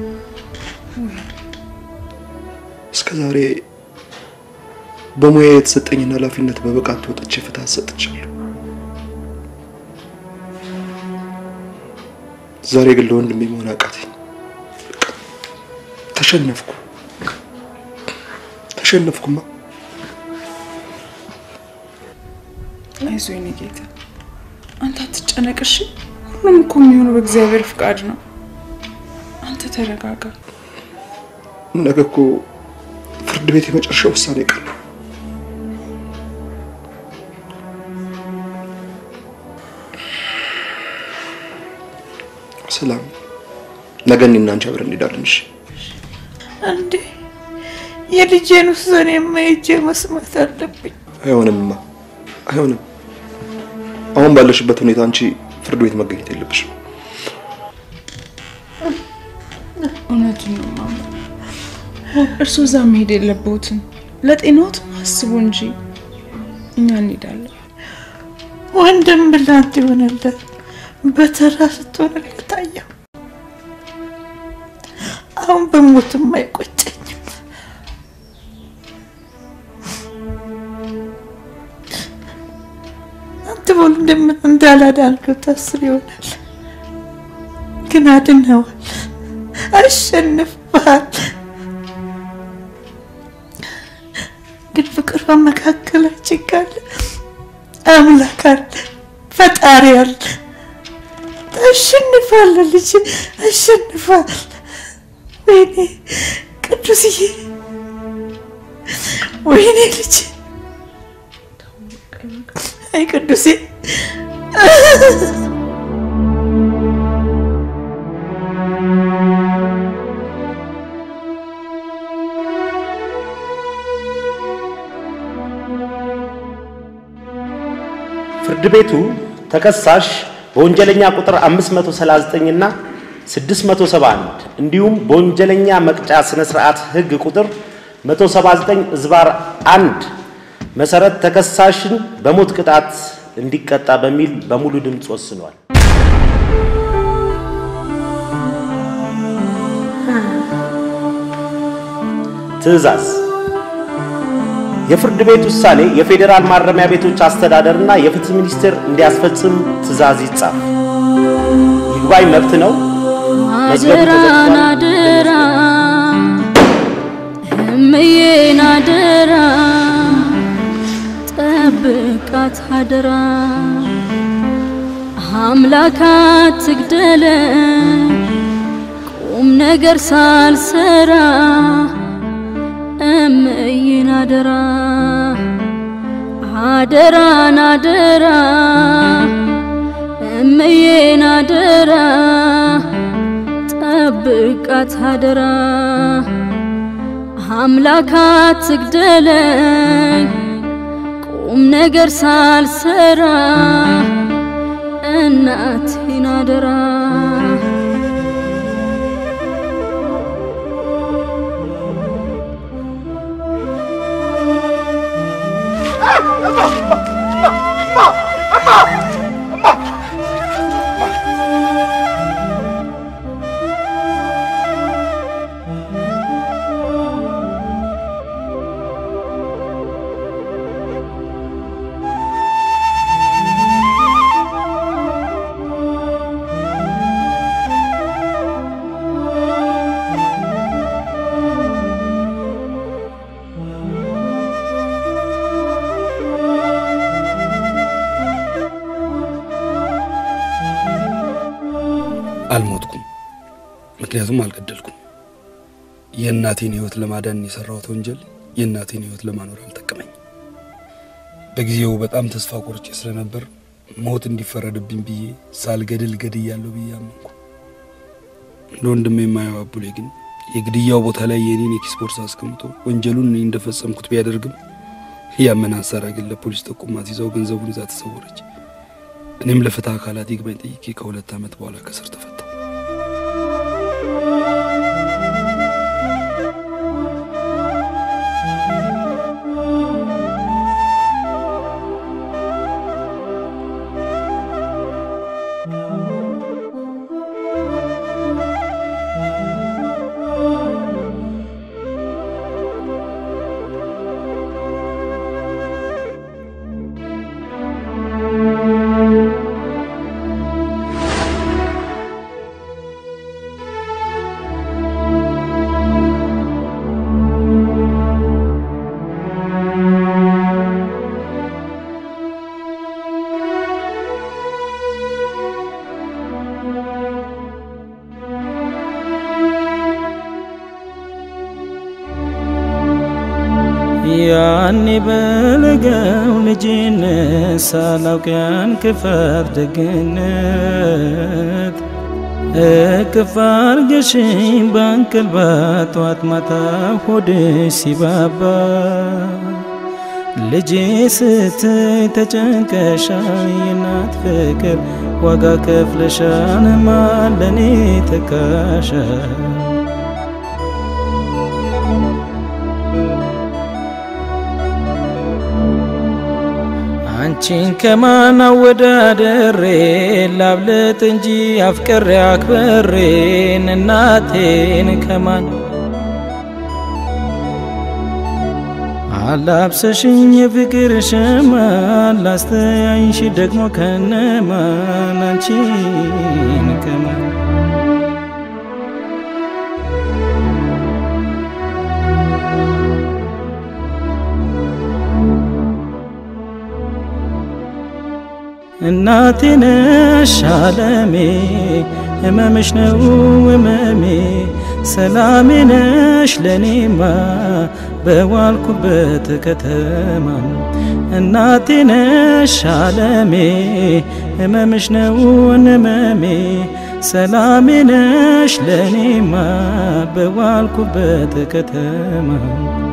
እስከ ዛሬ በሙያ የተሰጠኝን ኃላፊነት በብቃት ተወጥቼ ፍትህ ሰጥቻለሁ። ዛሬ ግን ለወንድሜ መሆን አቃተኝ። በቃ ተሸነፍኩ፣ ተሸነፍኩማ። አይዞህ የኔ ጌታ፣ አንተ አትጨነቅ እሺ። ሁሉም እኮ የሚሆነው በእግዚአብሔር ፍቃድ ነው። አንተ ተረጋጋ። ነገ እኮ ፍርድ ቤት የመጨረሻ ውሳኔ ቀን ነው። ሰላም፣ ነገ እኔና አንቺ አብረን እንሄዳለን። እሺ? እንዴ የልጄን ውሳኔ የማይጄ መስማት አለብኝ። አይሆንምማ፣ አይሆንም። አሁን ባለሽበት ሁኔታ አንቺ ፍርድ ቤት መገኘት የለብሽም። እውነቱን ነው ማማ። እርሱ እዛ መሄድ የለብዎትም። ለጤናዎትም አስቡ እንጂ እኛ እንሄዳለን። ወንድም ብላንት ይሆንለት በተራ ስትሆንለት አየሁ። አሁን በሞትም አይቆጨኝም። አንተ ወንድም እንዳላዳንከው ታስብ ይሆናል፣ ግን አድነዋል። አሸንፈሃል። ግን ፍቅር በመካከላችን ካለ አምላክ አለ፣ ፈጣሪ አለ። ታሸንፋለህ ልጅ፣ አሸንፋል። ወይኔ ቅዱስዬ፣ ወይኔ ልጅ፣ አይ ቅዱሴ ፍርድ ቤቱ ተከሳሽ በወንጀለኛ ቁጥር 539 እና 671 እንዲሁም በወንጀለኛ መቅጫ ስነ ስርዓት ህግ ቁጥር 179 ዝባር 1 መሰረት ተከሳሽን በሞት ቅጣት እንዲቀጣ በሚል በሙሉ ድምፅ ወስኗል። ትዕዛዝ የፍርድ ቤት ውሳኔ የፌዴራል ማረሚያ ቤቶች አስተዳደርና የፍትህ ሚኒስቴር እንዲያስፈጽም ትዕዛዝ ይጻፍ። ይግባኝ መብት ነው። መዝገቡ አደራን ተዘግቷል። አደራ እምዬን አደራ ጠብቃት አደራ አምላካት ትግደለ ቁም ነገር ሳልሰራ እምዬን አደራ አደራን አደራ እምዬን አደራ ጠብቃት አደራ አምላካት ትግደለኝ ቁም ነገር ሳልሰራ እናቴን አደራ አልሞትኩም፣ ምክንያቱም አልገደልኩም። የእናቴን ህይወት ለማዳን የሰራሁት ወንጀል የእናቴን ህይወት ለማኖር አልጠቀመኝ። በጊዜው በጣም ተስፋ ቆርጬ ስለነበር ሞት እንዲፈረድብኝ ብዬ ሳልገድል ገድያለሁ ብዬ አመንኩ። እንደ ወንድሜ የማየው አቡሌ ግን የግድያው ቦታ ላይ የኔን የኪስ ቦርሳ አስቀምጦ ወንጀሉን እኔ እንደፈጸምኩት ቢያደርግም ያመን አንሳራ ግን ለፖሊስ ጠቁማት ይዛው ገንዘቡን ይዛ ተሰወረች። እኔም ለፍትህ አካላት ይግባኝ ጠይቄ ከሁለት ዓመት በኋላ ከስር ተፈታሁ። ያኔ በለጋው ልጅነት ሳላውቅ ያን ክፋት ደግነት እቅፍ አርገሽኝ በእንቅልባ ጠዋት ማታ ሆድሽ ሲባባ ልጄ ስትይ ተጨንቀሻል፣ የእናት ፍቅር ዋጋ ከፍለሻል፣ ማን ለኔ ተካሻል? አንቺን ከማን አወዳደሬ ላብልጥ እንጂ አፍቅሬ አክብሬን እናቴን ከማን አላብሰሽኝ የፍቅር ሸማ ላስተያይሽ ደግሞ ከነማን አንቺን ከማን እናቴ ነሽ አለሜ ህመምሽ ነው ህመሜ ሰላሜ ነሽ ለኔማ በዋልኩበት ከተማ እናቴ ነሽ አለሜ ህመምሽ ነው ህመሜ ሰላሜ ነሽ ለኔማ በዋልኩበት ከተማ